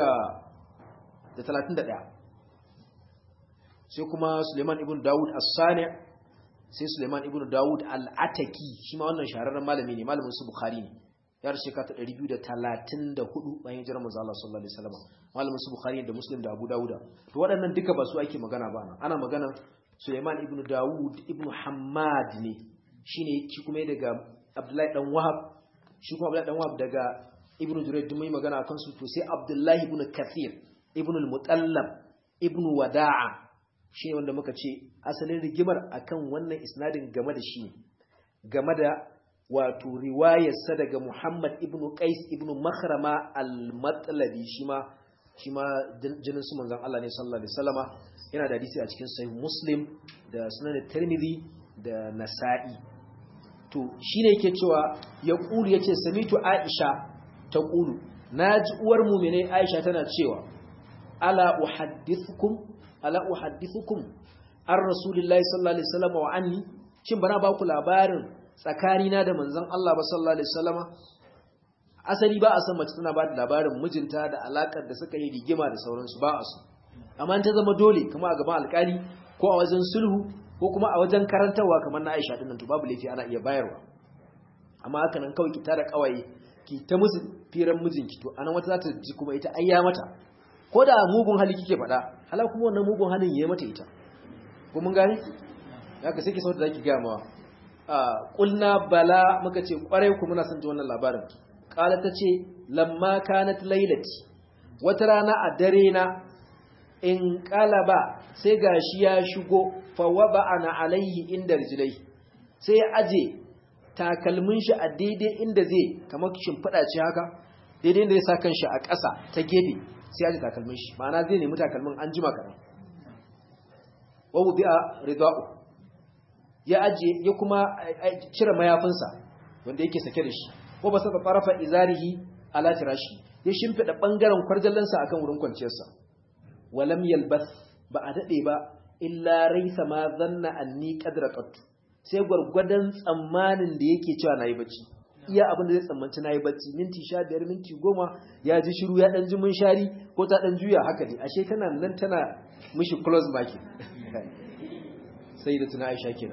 231 sai kuma Suleiman ibn Dawud as-Sani sai Suleiman ibn Dawud al-Ataki shi ma wannan shahararren malami ne malamin su Bukhari ne ya rashe ka ta 234 bayan hijirar manzo Allah sallallahu alaihi wasallam malamin su Bukhari da Muslim da Abu Dawud to waɗannan duka ba su ake magana ba ana magana Suleiman ibn Dawud ibn Hammad ne shine shi kuma daga Abdullahi dan Wahab shi kuma Abdullahi dan Wahab daga Ibn Jurayj duk mai magana akan su to sai Abdullahi ibn Kathir ibn al-Mutallab ibn Wada'a shi ne wanda muka ce asalin rigimar akan wannan isnadin game da shi game da wato riwayarsa daga Muhammad ibn Qais ibn Makhrama al-Matlabi shi ma shi ma jinin su manzon Allah ne sallallahu alaihi wasallama yana da hadisi a cikin sahih Muslim da sunan Tirmidhi da Nasa'i to shine yake cewa ya kulu yace samitu Aisha ta kulu naji uwar mu'mine Aisha tana cewa ala uhaddithukum ala uhaddithukum an rasulillahi sallallahu alaihi wasallam wa anni shin bana ba ku labarin tsakanina da manzon Allah ba sallallahu alaihi wasallama asali ba a san mace tana ba da labarin mijinta da alakar da suka yi rigima da sauransu ba a so amma ta zama dole kuma a gaban alkali ko a wajen sulhu ko kuma a wajen karantarwa kamar na Aisha dinnan to babu laifi ana iya bayarwa amma haka nan kawai ki tara kawaye ki ta musu firan mijinki to anan wata za ta ji kuma ita ayya mata ko da mugun hali kike faɗa hala kuma wannan mugun halin yayi mata ita ko mun gane haka sai ki sauta zaki ga mawa qulna bala muka ce kwarai ku muna son ji wannan labarin qala tace lamma kanat lailati wata rana a dare na in qalaba sai gashi ya shigo fa ana alaihi inda rijlai sai ya aje takalmin shi a daidai inda zai kamar shimfiɗa ce haka daidai inda zai sa kanshi a ƙasa ta gefe sai ya ji takalmin shi ma'ana zai nemi takalmin an jima kaɗan wawu bi'a rida'u ya aje ya kuma cire mayafinsa wanda yake sake da shi ko ba saka farafa izarihi ala tirashi ya shimfida bangaren kwarjallansa akan wurin kwanciyarsa walam yalbath ba a dade ba illa raisa ma zanna anni qadraqat sai gurgurdan tsammanin da yake cewa nayi bacci iya abin da zai tsammanci nayi bacci minti 15 minti 10 ya ji shiru ya dan ji mun shari ko ta dan juya haka ne ashe tana nan tana mishi close market sai da tuna Aisha kenan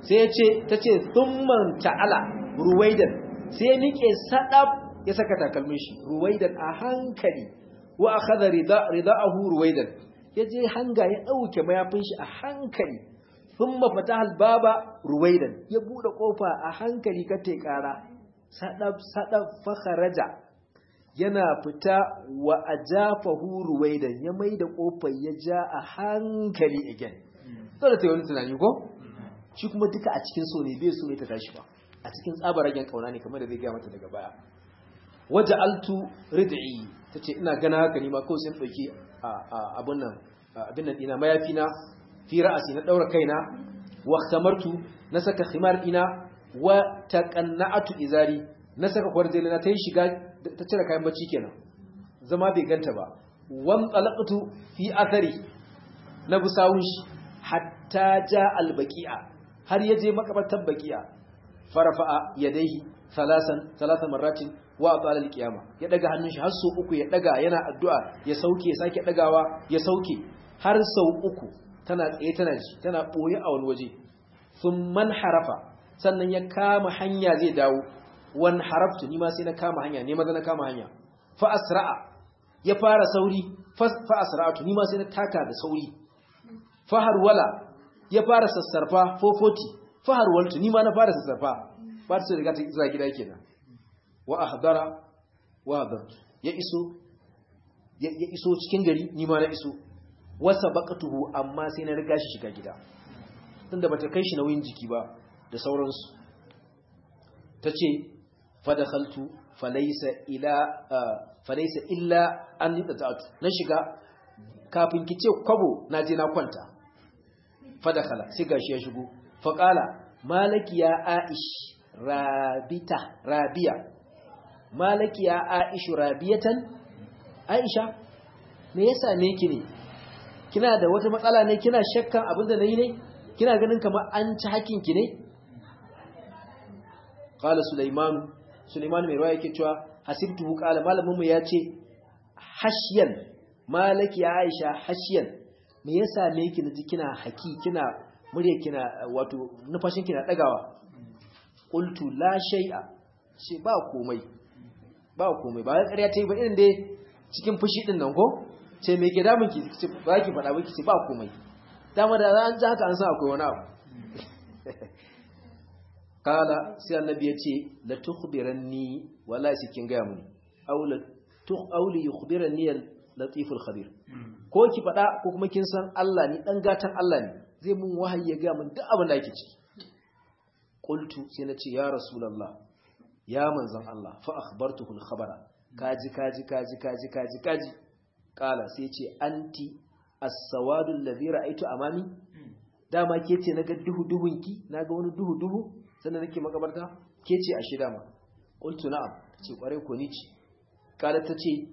sai ya ce ta ce thumman ta'ala ruwaidan sai ya nike sadab ya saka takalmin shi ruwaidan a hankali wa akhadha rida'ahu ruwaidan ya je hanga ya dauke mayafin shi a hankali thumma fataha al-baba ruwaidan ya bude kofa a hankali kate kara sadab sadab fa kharaja yana fita wa ajafahu ruwaidan ya maida kofar ya ja a hankali again dole ta yi wani tunani ko shi kuma duka a cikin so ne bai so ne ta tashi ba a cikin tsabaragen kauna ne kamar da zai gaya mata daga baya waje altu rid'i ta ce ina gana haka ni ma kawai sun ɗauki abin nan abin nan ɗina mayafi na fi ra'asi na ɗaura kaina wa samartu na saka khimar ɗina wa taqanna'atu izari na saka kwarjeli na ta yi shiga ta cire kayan bacci kenan zama bai ganta ba wan talaqtu fi athari na busawun shi hatta ja albaqi'a har yaje makabartar baqi'a farafa'a yadayhi salasan salasa marratin wa atala alqiyama ya daga hannun shi har sau uku ya daga yana addu'a ya sauke ya sake dagawa ya sauke har sau uku tana tsaye tana ji tana boye a wani waje thumman harafa sannan ya kama hanya zai dawo wan haraftu ni ma sai na kama hanya ne maza na kama hanya fa asra'a ya fara sauri fa asra'atu ni ma sai na taka da sauri fa harwala ya fara sassarfa 440 fa harwaltu ni ma na fara sassarfa ba ta riga ta zuwa gida kenan wa ahdara wa hadartu ya iso ya iso cikin gari ni ma na iso wa sabaqtuhu amma sai na riga shi shiga gida tunda bata kai shi nauyin jiki ba da sauransu tace fadakhaltu falaysa ila falaysa illa an yata'atu na shiga kafin kice kwabo naje na kwanta fadakhala sai gashi ya shigo faqala malaki ya aish rabita rabiya malaki ya aish rabiyatan aisha me yasa me ki ne kina da wata matsala ne kina shakkan abinda nayi ne kina ganin kamar an ci hakin ki ne qala sulaiman sulaiman mai ruwaya yake cewa hasibtuhu qala malamin mu yace hashyan malaki ya aisha hashyan me yasa me yake naji kina haki kina murya kina wato nufashin kina dagawa qultu la shay'a shi ba komai ba komai ba ƙarya ta yi ba irin dai cikin fushi din nan ko ce me ke damun ki ce ba ki faɗa ba ki ce ba komai dama da an ji haka an san akwai wani abu kala sai annabi ya ce la tukhbiranni wallahi sai kin gaya muni aw la auli yukhbiranni al-latiful khabir ko ki faɗa ko kuma kin san Allah ni dan gatan Allah ne zai mun wahayi ya gaya mun duk abin da yake ciki qultu sai na ce ya rasulullah ya manzon Allah fa akhbartuhu al-khabara kaji kaji kaji kaji kaji kaji kala sai ce anti as-sawadu alladhi ra'aytu amami dama ke ce naga duhu duhunki naga wani duhu duhu sannan nake makabarta ke ce ashe dama qultu na'am ce kware ko ni ce kala tace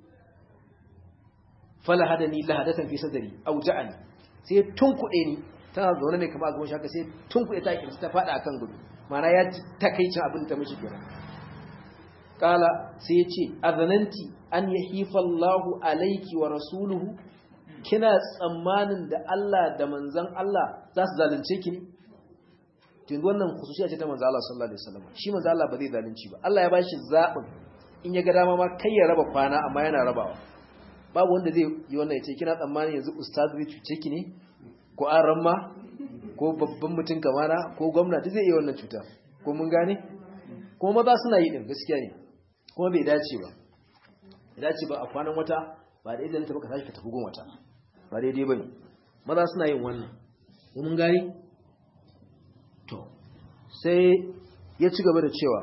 fala hadani lahadatan fi sadri auja'ani sai tunkuɗe ni tana zaune ne kamar a gaban shaka sai tunkuɗe ta kirci ta fada akan gudu mana ya takaicin abin ta mishi kenan kala sai ya ce azananti an yahifa Allahu alayki wa rasuluhu kina tsammanin da Allah da manzon Allah za su zalunce ki ne tun wannan khususiya ce ta manzo Allah sallallahu alaihi wasallam shi manzo Allah ba zai zalunci ba Allah ya bashi zabin in ya ga dama ma kai ya raba kwana amma yana rabawa babu wanda zai yi wannan ya ce kina tsammanin yanzu ustaz zai cuce ki ne ko an ramma ko babban mutum kamara ko gwamnati zai yi wannan cuta ko mun gane kuma maza suna yi din gaskiya ne kuma bai dace ba bai dace ba a kwanan wata ba da idan ta baka tashi ka tafi gun wata ba daidai bane maza suna yin wannan ko mun gane to sai ya ci gaba da cewa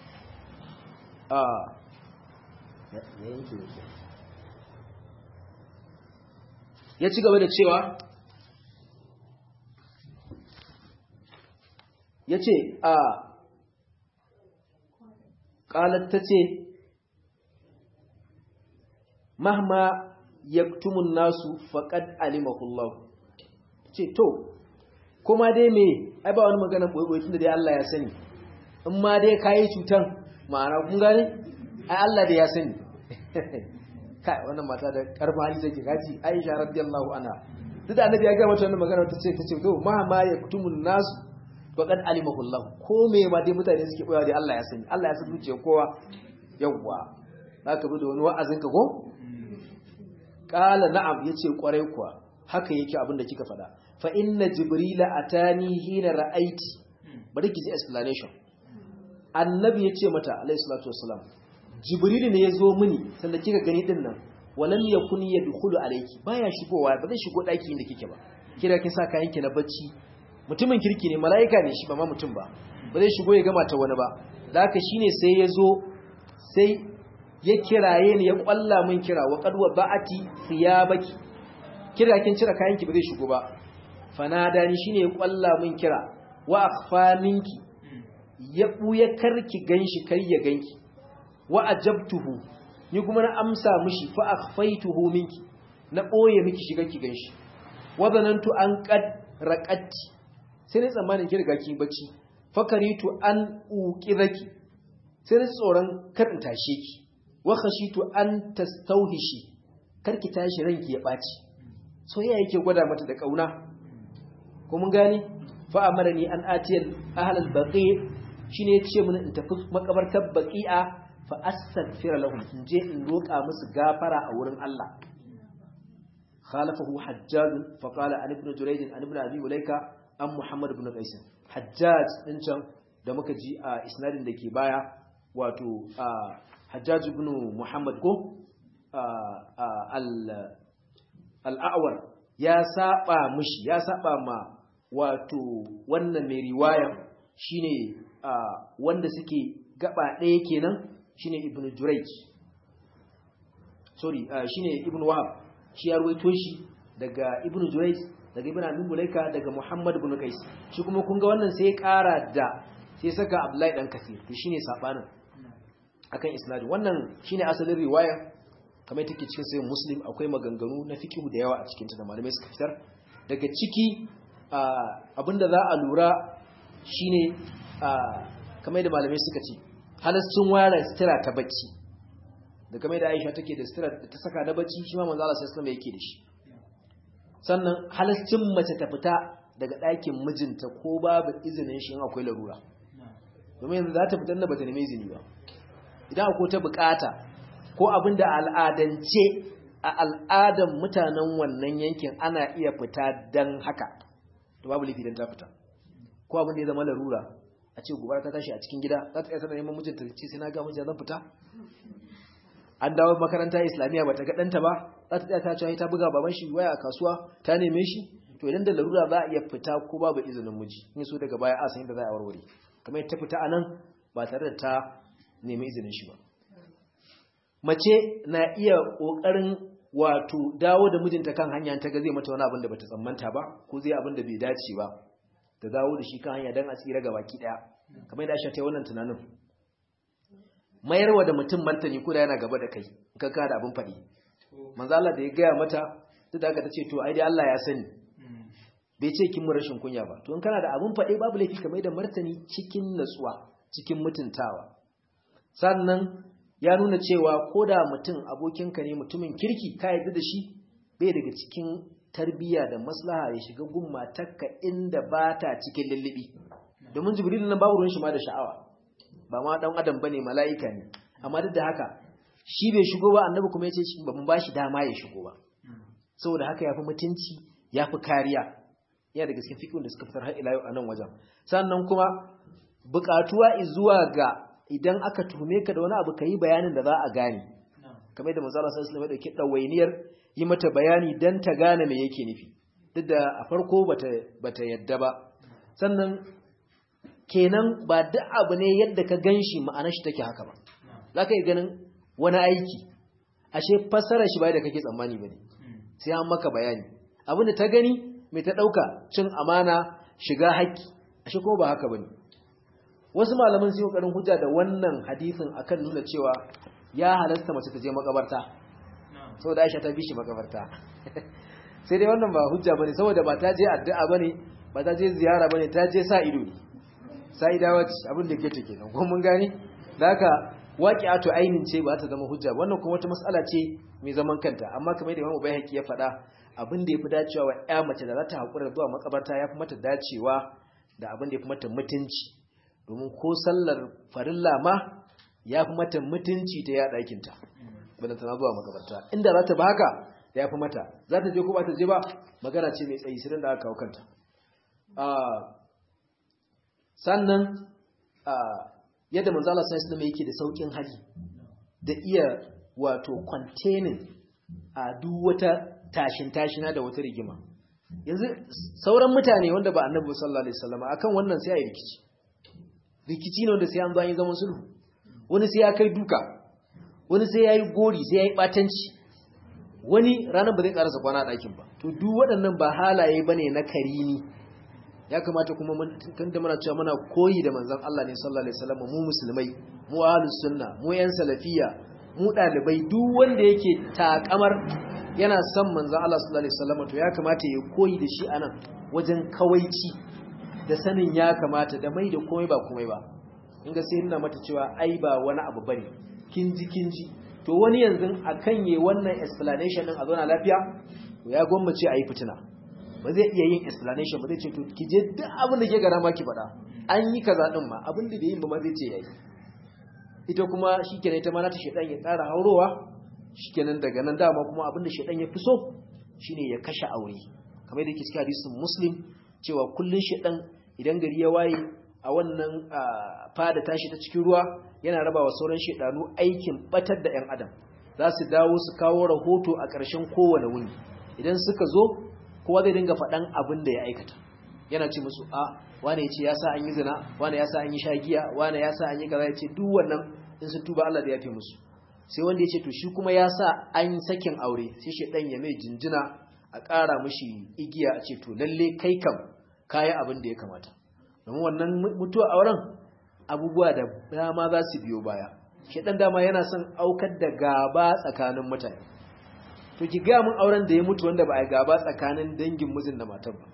a ya ci gaba da cewa ya ce a ƙalar ta ce mahma yaktumun nasu faƙad alimahullahu ce to kuma dai me ai ba wani magana ɓoye tun da dai Allah ya sani in ma dai ka yi cutan ma'ana kun gane ai Allah da ya sani kai wannan mata da karfa hali take gaji Aisha radiyallahu anha duk da annabi ya ga mata wannan magana ta ce ta ce to ma ma yaktumun nasu faqad alimahu Allah ko me ma dai mutane suke koyawa dai Allah ya sani Allah ya san zuciyar kowa yawwa zaka bi da wani wa'azin ka ko qala na'am yace kwarai kuwa haka yake abin da kika faɗa fa inna jibrila atani hina ra'aiti bari ki ji explanation annabi yace mata alayhi salatu wassalam jibril ne yazo mini sanda kika gani din nan walam yakun yadkhulu alayki baya shigowa ba zai shigo daki inda kike ba kira kin sa kayan ki na bacci mutumin kirki ne malaika ne shi ba ma mutum ba ba zai shigo ya gama ta wani ba da haka shine sai yazo sai ya kiraye ni ya kwalla min kira wa qad ba'ati thiyabaki kira kin cire kayan ki ba zai shigo ba fanada ni shine ya kwalla min kira wa akhfaninki ya buya karki ganshi kar ya ganki wa ajabtuhu ni kuma na amsa mishi fa akhfaituhu minki na boye miki shiga ki ganshi wa zanantu an qad raqatti sai ne tsammanin ki riga ki bacci fakaritu an uqidaki sai ne tsoron kar in tashe ki wa khashitu an tastawhishi karki tashi ranki ya baci soyayya yake gwada mata da kauna ko mun gani fa amarani an atiyal ahlal baqi shine yace mun in tafi makabartar baqi'a fa astaghfira lahum in je in roka musu gafara a wurin Allah khalafahu hajjaj fa qala an ibn jurayd an ibn abi ulaika an muhammad ibn qais hajjaj din can da muka ji a isnadin da ke baya wato hajjaj ibn muhammad ko al-a'war ya saba mishi ya saba ma wato wannan mai riwaya shine wanda suke gaba ɗaya kenan shine ibn Jurayj sorry shine ibn Wahab shi ya ruwaito shi daga ibn Jurayj daga ibn Abi Mulaika daga Muhammad ibn Qais shi kuma kun ga wannan sai ya ƙara da sai saka Abdullahi dan Kasir to shine sabanin akan isnadin wannan shine asalin riwaya kamar take cikin sayin Muslim akwai maganganu na fiqh da yawa a cikin ta da malamai suka fitar daga ciki abinda za a lura shine kamar da malamai suka ce halascin ware sutura ta bacci da kamar da Aisha take da sutura da ta saka na bacci shi ma manzo Allah sallallahu alaihi yake da shi sannan halascin mace ta fita daga ɗakin mijinta ko babu izinin shi in akwai larura domin yanzu za ta fitar da bata nemi izini ba idan akwai ta bukata ko abin da al'adance a al'adan mutanen wannan yankin ana iya fita dan haka to babu laifi dan ta fita ko abin da ya zama larura a ce gobara ta tashi a cikin gida za ta iya sanar neman mijinta ce sai na ga mijinta zan fita an dawo makaranta islamiyya ba ta ga ɗanta ba za ta tsaya ta ce ta buga baban shi waya a kasuwa ta neme shi to idan da larura za a iya fita ko babu izinin miji in so daga baya a san yadda za a warware kamar ta fita a nan ba tare da ta nemi izinin shi ba mace na iya ƙoƙarin wato dawo da mijinta kan hanya ta ga zai mata wani abin da bata tsammanta ba ko zai abin da bai dace ba ta dawo da shi kan hanya don a tsira ga baki daya kamar yadda Aisha ta yi wannan tunanin mayarwa da mutum martani ko da yana gaba da kai ka ka da abin faɗi manzo Allah da ya gaya mata duk da aka tace to ai dai Allah ya sani bai ce kin mu rashin kunya ba to in kana da abin faɗi babu laifi kamar da martani cikin natsuwa cikin mutuntawa sannan ya nuna cewa ko da mutum abokinka ne mutumin kirki ka yarda da shi bai daga cikin tarbiyya da maslaha ya shiga gun matarka inda ba ta cikin lullubi domin jibril nan babu ruwan shi ma da sha'awa ba ma dan adam bane mala'ika ne amma duk da haka shi bai shigo ba annabi kuma yace shi ba mun bashi dama ya shigo ba saboda haka yafi mutunci yafi kariya yana daga cikin fiqhun da suka fitar har ila yau a nan wajen sannan kuma buƙatuwa zuwa ga idan aka tuhume ka da wani abu kai bayanin da za a gane kamar da manzo Allah sallallahu alaihi wasallam ya dauki dawainiyar yi mata bayani dan ta gane me yake nufi duk da a farko bata bata yadda ba sannan kenan ba duk abu ne yadda ka ganshi ma'anar shi take haka ba zaka yi ganin wani aiki ashe fassara shi bai da kake tsammani bane sai an maka bayani abin da ta gani mai ta dauka cin amana shiga haƙƙi ashe kuma ba haka bane wasu malaman sun yi kokarin hujja da wannan hadisin akan nuna cewa ya halasta mace ta je makabarta saboda Aisha ta bi shi makabarta sai dai wannan ba hujja bane saboda ba ta je addu'a bane ba ta je ziyara bane ta je sa ido ne sa idawa ce abin da ke take nan ko mun gane da haka waqi'atu ainin ce ba ta zama hujja wannan kuma wata mas'ala ce mai zaman kanta amma kamar da Imam Bayhaqi ya faɗa abin da yafi dacewa wa ƴa mace da za ta hakura zuwa makabarta yafi mata dacewa da abin da ya fi mata mutunci domin ko sallar farilla ma ya fi mata mutunci ta ya ɗakinta bada tana zuwa magabarta inda za ta ba haka ya fi mata za ta je ko ba ta je ba magana ce mai tsayi sirin da aka kawo kanta sannan yadda manzala sai islam yake da saukin hali da iya wato containing a duk wata tashin tashina da wata rigima yanzu sauran mutane wanda ba annabi sallallahu alaihi wasallam akan wannan sai ayi rikici rikici ne wanda sai an zo an yi zaman sulhu wani sai ya kai duka wani sai ya yi gori sai ya yi batanci wani ranar ba zai karasa kwana ɗakin ba to duk waɗannan ba halaye bane na karini ya kamata kuma tun da muna cewa muna koyi da manzon Allah ne sallallahu alaihi wasallam mu musulmai mu ahlus sunna mu yan salafiya mu dalibai duk wanda yake takamar yana son manzon Allah sallallahu alaihi wasallam to ya kamata ya koyi da shi anan wajen kawaici da sanin ya kamata da mai da komai ba komai ba in ga sai nuna mata cewa ai ba wani abu bane kinji kinji to wani yanzu akan yi wannan explanation din a zauna lafiya to ya gwammace a yi fitina ba zai iya yin explanation ba zai ce to ki je duk abin da ke gara ma ki faɗa an yi kaza din ma abin da bai yin ba ma zai ce yayi ita kuma shikenan ita ma na ta shedan ya ƙara haurowa shikenan daga nan dama kuma abin da shedan ya fi so shine ya kashe aure kamar da yake cikin hadisin muslim cewa kullun shedan idan gari ya waye a wannan fada tashi ta cikin ruwa yana raba wa sauran shedanu aikin batar da 'yan adam za su dawo su kawo rahoto a ƙarshen kowane wuni idan suka zo kowa zai dinga faɗan abin da ya aikata yana ce musu a wane ya ce ya sa an yi zina wane ya sa an yi shagiya wane ya sa an yi kaza ya ce duk wannan in sun tuba Allah da ya fi musu sai wanda ya ce to shi kuma ya sa an yi sakin aure sai shedan ya mai jinjina a ƙara mishi igiya a ce to lalle kai kam kayi abin da ya kamata domin wannan mutuwa auren abubuwa da dama za su biyo baya shedan dama yana son aukar da gaba tsakanin mutane to ki ga mun auren da ya mutu wanda ba a gaba tsakanin dangin mijin da matar ba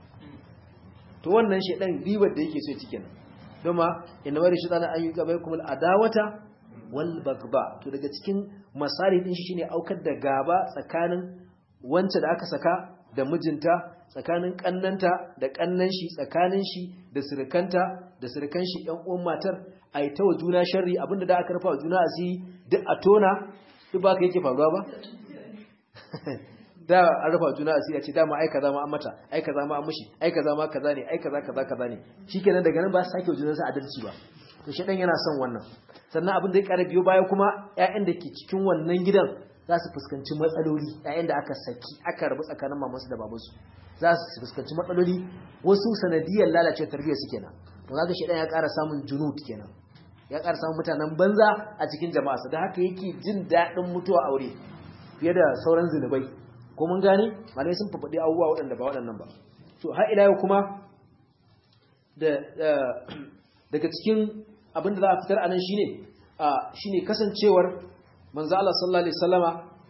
to wannan shedan ribar da yake so ya cike nan doma inna wari shaytan an yi gaba kuma adawata wal bagba to daga cikin masari din shi shine aukar da gaba tsakanin wance da aka saka da mijinta tsakanin kannanta da kannan shi tsakanin shi da surukanta da surukan shi ƴan uwan matar a yi ta wa juna sharri abinda da aka rufa wa juna asiri duk a tona duk ba ka yake faruwa ba da an rufa juna asiri a ce dama ai kaza ma an mata ai kaza ma an mushi ai kaza ma kaza ne ai kaza kaza kaza ne shikenan daga nan ba su sake junansa adalci ba to shi dan yana son wannan sannan abin da ya ƙara biyo baya kuma ƴaƴan da ke cikin wannan gidan za su fuskanci matsaloli ƴaƴan da aka saki aka rabu tsakanin mamansu da babansu za su fuskanci matsaloli wasu sanadiyar lalace tarbiyyar su kenan to kaga shi dan ya ƙara samun junud kenan ya ƙara samun mutanen banza a cikin jama'a da haka yake jin daɗin mutuwa aure fiye da sauran zinubai ko mun gane malai sun fafaɗi abubuwa waɗanda ba waɗannan ba to har ila yau kuma da daga cikin abin da za a fitar anan shine shine kasancewar manzo Allah sallallahu alaihi wasallama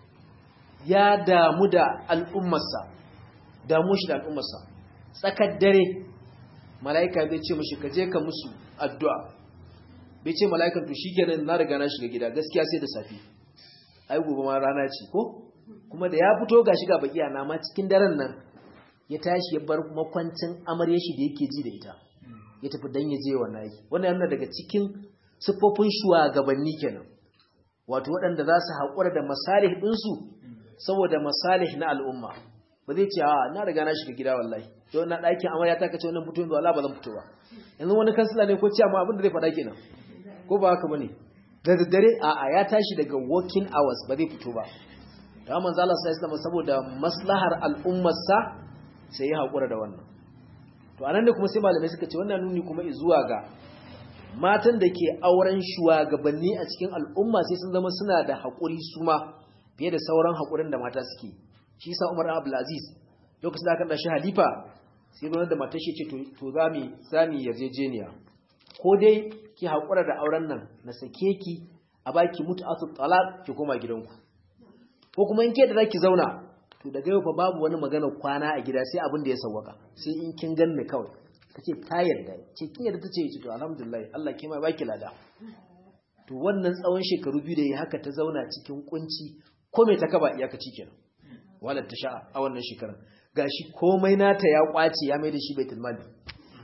ya damu da al'ummarsa damu shi da al'ummarsa tsakar dare malaika bai ce mishi ka je ka musu addu'a bai ce malaikan to shikenan na riga na shiga gida gaskiya sai da safi ai gobe ma rana ce ko kuma da ya fito ga shiga baki na ma cikin daren nan ya tashi ya bar makwancin amarya shi da yake ji da ita ya tafi dan ya je wannan aiki wannan yana daga cikin siffofin shugabanni kenan wato waɗanda za su haƙura da masalih ɗinsu saboda masalih na al'umma ba zai ce a na riga na shiga gida wallahi to na ɗakin amarya ta kace wannan fito yanzu Allah ba zan fito ba yanzu wani kansila ne ko ciya ma abin da zai faɗa kenan ko ba haka bane da daddare a'a ya tashi daga working hours ba zai fito ba da manzo Allah sai ya saboda maslahar al'ummarsa sai ya haƙura da wannan to anan da kuma sai malamai suka ce wannan nuni kuma zuwa ga matan da ke auren shugabanni a cikin al'umma sai sun zama suna da haƙuri su ma fiye da sauran haƙurin da mata suke shi yasa Umar Abdul Aziz lokacin da aka da shi halifa sai gwamnati da matar shi ce to za mu za mu yarjejeniya ko dai ki haƙura da auren nan na sake ki a baki mutu'atu talaq ki koma gidanku ko kuma in ke da zaki zauna to daga yau fa babu wani magana kwana a gida sai abin da ya sawwaka sai in kin ganni kawai kace ta yarda ce kin yarda tace ce to alhamdulillah Allah ke mai baki lada to wannan tsawon shekaru biyu da yi haka ta zauna cikin kunci ko me ta kaba iyakaci kenan wala ta sha a wannan shekarar gashi komai nata ya kwace ya mai da shi baitul mali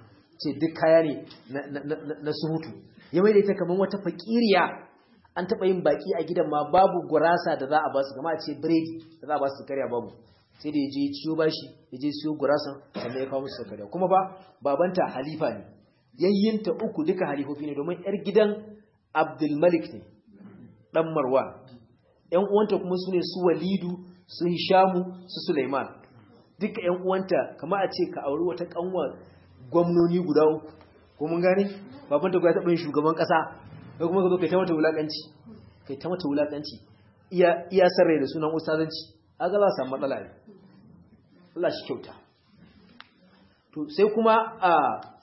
ce duk kaya ne na surutu ya mai da ita kamar wata fakiriya an taɓa yin baki a gidan ma babu gurasa da za a ba su kama a ce biredi da za a ba su karya babu sai da ya je ciyo bashi ya je siyo gurasan sannan ya kawo musu karya kuma ba babanta halifa ne yayyinta uku duka halifofi ne domin yar gidan abdulmalik ne dan marwa yan uwanta kuma su ne su walidu su hishamu su suleiman duka yan uwanta kama a ce ka auri wata kanwa gwamnoni guda uku ko mun gane babanta ya taɓa yin shugaban ƙasa ko kuma ka zo kai ta mata wulaƙanci kai ta mata wulaƙanci iya iya sarrai da sunan ustazanci aga za samu matsala ne Allah shi kyauta to sai kuma a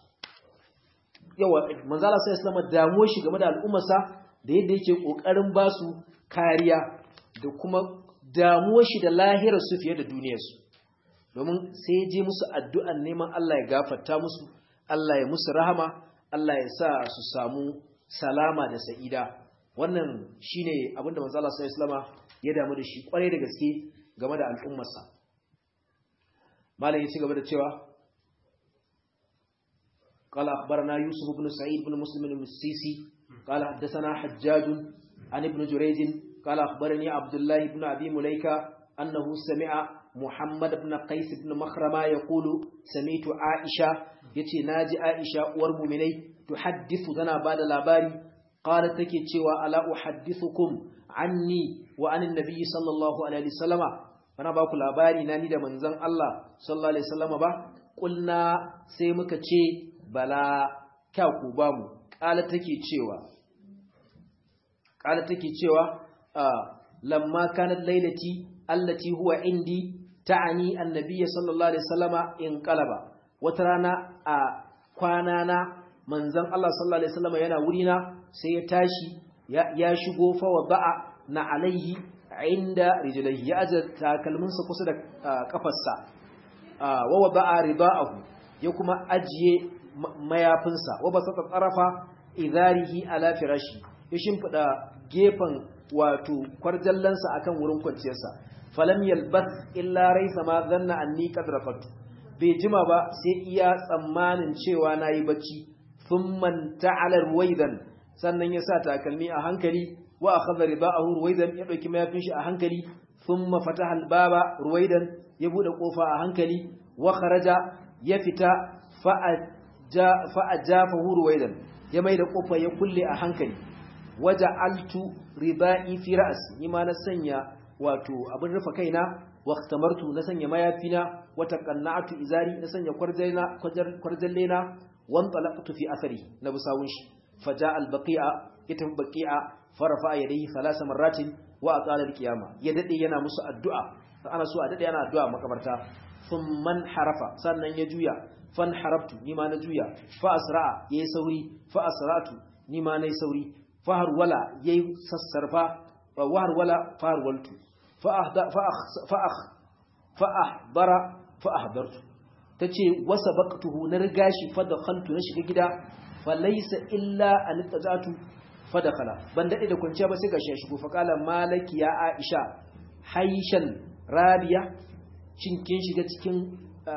yawa manzala sai islama damuwa shi game da al'ummarsa da yadda yake kokarin ba su kariya da kuma damuwa shi da lahirar su fiye da duniyarsu domin sai ya je musu addu'an neman Allah ya gafarta musu Allah ya musu rahama Allah ya sa su samu salama da sa'ida wannan shine abinda manzo Allah sallallahu ya damu da shi kwarai da gaske game da al'ummarsa malam ya ci gaba da cewa قال أخبرنا يوسف بن سعيد بن مسلم المسيسي قال حدثنا حجاج عن ابن جريج قال أخبرني عبد الله بن أبي مليكة أنه سمع محمد بن قيس بن مخرمة يقول سمعت عائشة يتي ناجي عائشة ورممني تحدث ذنا بعد الأباري قالت تكي تشوى ألا أحدثكم عني وعن النبي صلى الله عليه وسلم فأنا باكو الأباري ناني دا منزن الله صلى الله عليه وسلم با قلنا سيمك تشي bala kyau ba mu ƙala take cewa ƙala take cewa lamma kanat lailati allati huwa indi ta'ani annabiyyi sallallahu alaihi wasallama in qalaba wata rana a kwana na manzon Allah sallallahu alaihi wasallama yana wurina sai ya tashi ya shigo fa wada'a na alaihi inda rijlaihi ya aje takalminsa kusa da kafarsa wa wada'a ridaahu ya kuma ajiye mayafinsa wa ba saka tsarafa idarihi ala firashi ya shimfida gefen wato kwarjallansa akan wurin kwanciyarsa falam yalbath illa raisa ma zanna anni qad rafatu bai jima ba sai iya tsammanin cewa nayi bacci thumma ta'ala ruwaidan sannan ya sa takalmi a hankali wa akhadha ridaahu ruwaidan ya dauki mayafin shi a hankali thumma fataha albaba ruwaidan ya bude kofa a hankali wa kharaja ya fita fa'a fa'ajafahu ruwaidan ya mai da kofa ya kulle a hankali waja altu riba'i fi ra'si nima na sanya wato abin rufa kaina waqtamartu na sanya mayafina wata qanna'atu izari na sanya kwarjaina kwarjallena wan talaqtu fi athari na busawun shi faja albaqi'a ita baqi'a farafa yadayhi thalatha marratin wa aqala alqiyama ya dade yana musu addu'a ana so a dade yana addu'a makabarta thumman harafa sannan ya juya fan harabtu nima na juya fa asra'a yayi sauri fa asra'tu nima nayi sauri fa harwala yayi sassarfa wa harwala fa harwaltu fa ahda fa fa fa ahdara fa ahdartu tace wasabaqtuhu na riga shi fa dakhaltu na shiga gida fa laysa illa an tajatu fa dakhala ban dade da kwanciya ba sai gashi ya shigo fa kala malaki ya aisha haishan rabiya shin kin shiga cikin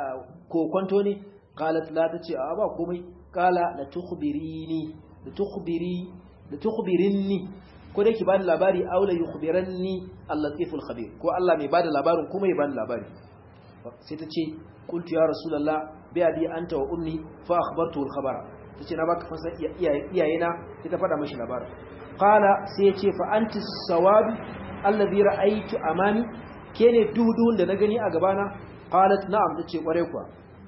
kokonto ne qalat la tace a ba komai qala la tukhbirini la tukhbiri la tukhbirinni ko dai ki bani labari aw la yukhbiranni al-latiful khabir ko Allah mai bada labarin kuma ya bani labari sai tace qultu ya rasulullah bi abi anta wa ummi fa akhbartu al-khabara tace na baka fasa iyayena sai ta fada mishi labarin qala sai ya ce fa anti sawab alladhi ra'aytu amami kene duhudun da na gani a gabana qalat na'am tace kware kuwa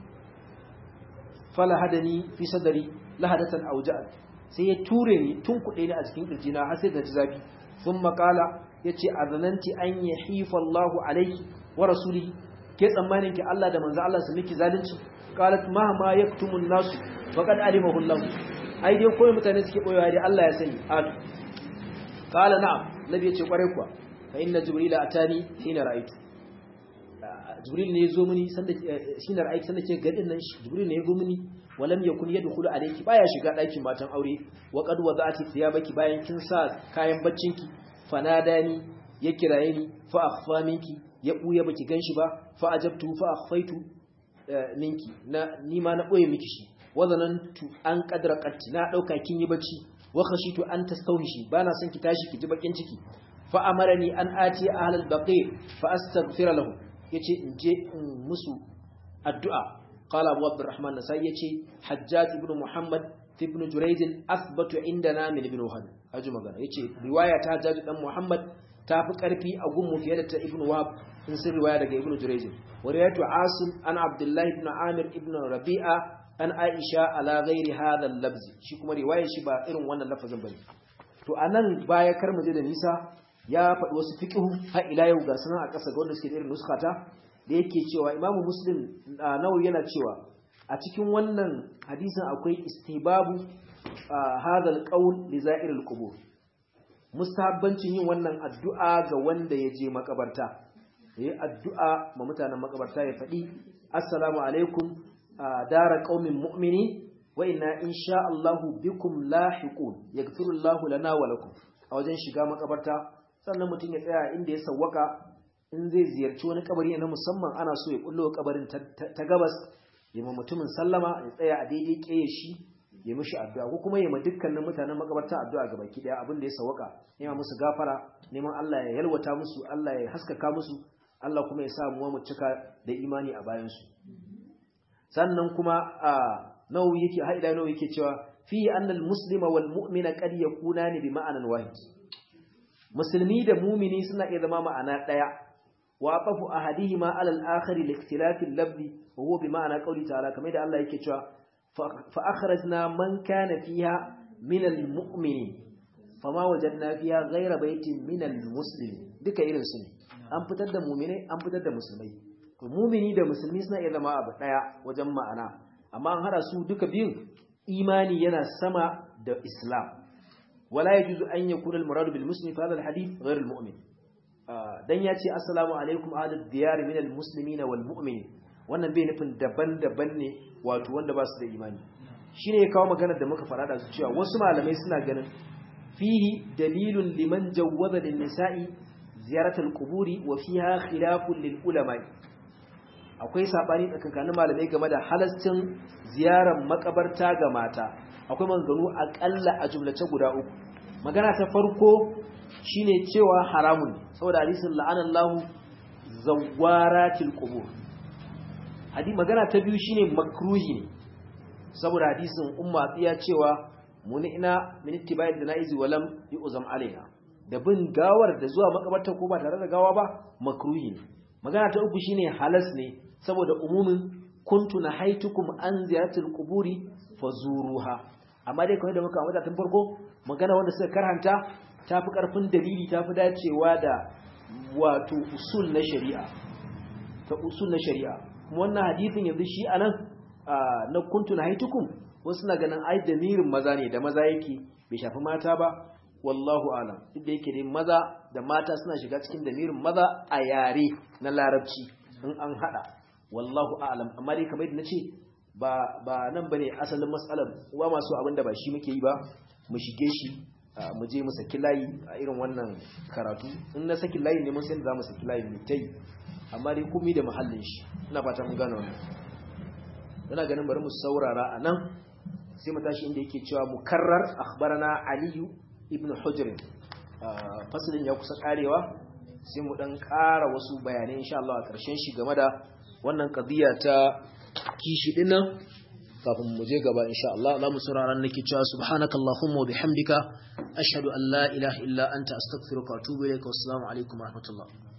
fala hadani fi sadari lahadatan auja'at sai ya ture ni tun kuɗe ni a cikin kirjina har sai da ji zafi sun makala yace azananti an yahifa Allahu alayki wa rasulihi ke tsammanin ki Allah da manzo Allah su miki zalunci qalat ma ma yaktumun nasu faqad alimahu Allah ai dai koyi mutane suke boyewa dai Allah ya sani al qala na'am nabi yace kware kuwa fa inna jibrila atani hina ra'aytu jibril ne ya zo mini sanda shine ra'ayi sanda ce gadin nan jibril ne ya zo mini walam yakun yadkhulu alayki baya shiga ɗakin matan aure wa qad wada'ati thiyabaki bayan kin sa kayan baccinki fanadani ya kiraye ni fa akhfa minki ya buya baki ganshi ba fa ajabtu fa akhfaitu minki na ni ma na boye miki shi wa zanantu an qadraqati na dauka kin yi bacci wa khashitu an tastawhishi bana son ki tashi ki ji bakin ciki fa amarani an ati ahlal baqi fa astaghfira lahu yace in je in musu addu'a qala abu abdurrahman nasai yace hajjaj ibn muhammad ibn jurayj athbatu indana min ibn wahab haji magana yace riwaya ta hajjaj dan muhammad ta fi karfi a gunmu fiye da ta ibn wahab in sun riwaya daga ibn jurayj wa riwayatu asim an abdullah ibn amir ibn rabi'a an aisha ala ghairi hadha al-labz shi kuma riwayar shi ba irin wannan lafazin bane to anan baya kar mu je da nisa ya faɗi wasu fiqhu har ila yau ga sunan a ƙasa ga wanda suke da irin nuskata da yake cewa imamu muslim nawawi yana cewa a cikin wannan hadisin akwai istibabu hadha al-qawl li za'ir al-qubur mustahabbancin yin wannan addu'a ga wanda ya je makabarta yayi addu'a ma mutanen makabarta ya faɗi assalamu alaikum dara qaumin mu'mini wa inna insha Allahu bikum lahiqun yaghfiru Allahu lana wa lakum a wajen shiga makabarta sannan mutum ya tsaya inda ya sawwaka in zai ziyarci wani kabari na musamman ana so ya kullo kabarin ta gabas ya ma mutumin sallama ya tsaya a daidai keye shi ya mishi addu'a ko kuma ya ma dukkanin mutanen makabarta addu'a ga baki daya abin da ya sawwaka nema musu gafara neman Allah ya yalwata musu Allah ya haskaka musu Allah kuma ya sa mu mu cika da imani a bayan su sannan kuma a nawawi yake haida nawawi yake cewa fi annal muslima wal mu'mina qad yakunani bi ma'anan wahid musulmi da mumini suna iya zama ma'ana daya wa aqafu ahadihima ala al-akhar li ikhtilafi al-lafz wa huwa bi ma'ana qawli ta'ala kamar da Allah yake cewa fa akhrajna man kana fiha min al-mu'minin fama wajadna fiha ghayra baytin min al-muslimin duka irin su ne an fitar da mu'minai an fitar da musulmai to mumini da musulmi suna iya zama abu daya wajen ma'ana amma an hada su duka biyun imani yana sama da islam wala yajuzu an yakuna al-murad bil muslim fi hadha al-hadith ghayr al-mu'min dan yace assalamu alaikum ahlud diyar min al-muslimin wal mu'minin wannan bai nufin daban-daban ne wato wanda ba su da imani shine ya kawo maganar da muka fara da su cewa wasu malamai suna ganin fihi dalilun liman jawwaza lin nisa'i ziyaratul quburi wa fiha khilafun lil ulama akwai sabani tsakanin malamai game da halascin ziyarar makabarta ga mata akwai maganganu akalla a jumlace guda uku magana ta farko shine cewa haramun saboda hadisin la'anallahu zawaratil qubur hadi magana ta biyu shine makruhi ne saboda hadisin umma tsiya cewa muni'na min ittiba'i janaizi walam yu'zam alaina da bin gawar da zuwa makabarta ko ba tare da gawa ba makruhi ne magana ta uku shine halas ne saboda umumin kuntu nahaitukum an ziyaratil quburi fazuruha amma dai kawai da muka ambata tun farko magana wanda suka karhanta tafi karfin dalili tafi dacewa da wato usul na shari'a ta usul na shari'a kuma wannan hadisin yanzu shi anan na kuntu nahaitukum wasu na ganin ai damirin maza ne da maza yake bai shafi mata ba wallahu alam duk da yake dai maza da mata suna shiga cikin damirin maza a yare na larabci in an hada wallahu alam amma dai kamar yadda nace ba ba nan bane asalin mas'alar uwa masu abinda ba shi muke yi ba mu shige shi mu je mu saki layi a irin wannan karatu in na saki layi ne mun san za mu saki layi mu tai amma dai komai da mahallin shi ina fata mun gane wannan ina ganin bari mu saurara a nan sai mu tashi inda yake cewa mukarrar akhbarana aliyu ibn hujr fasalin ya kusa karewa sai mu dan ƙara wasu bayanai insha Allah a ƙarshen shi game da wannan qadiya ta kishi dinnan kafin mu je gaba insha Allah za mu saurara nake cewa subhanakallahumma wa bihamdika ashhadu an la ilaha illa anta astaghfiruka wa atubu ilaika wassalamu alaikum wa rahmatullah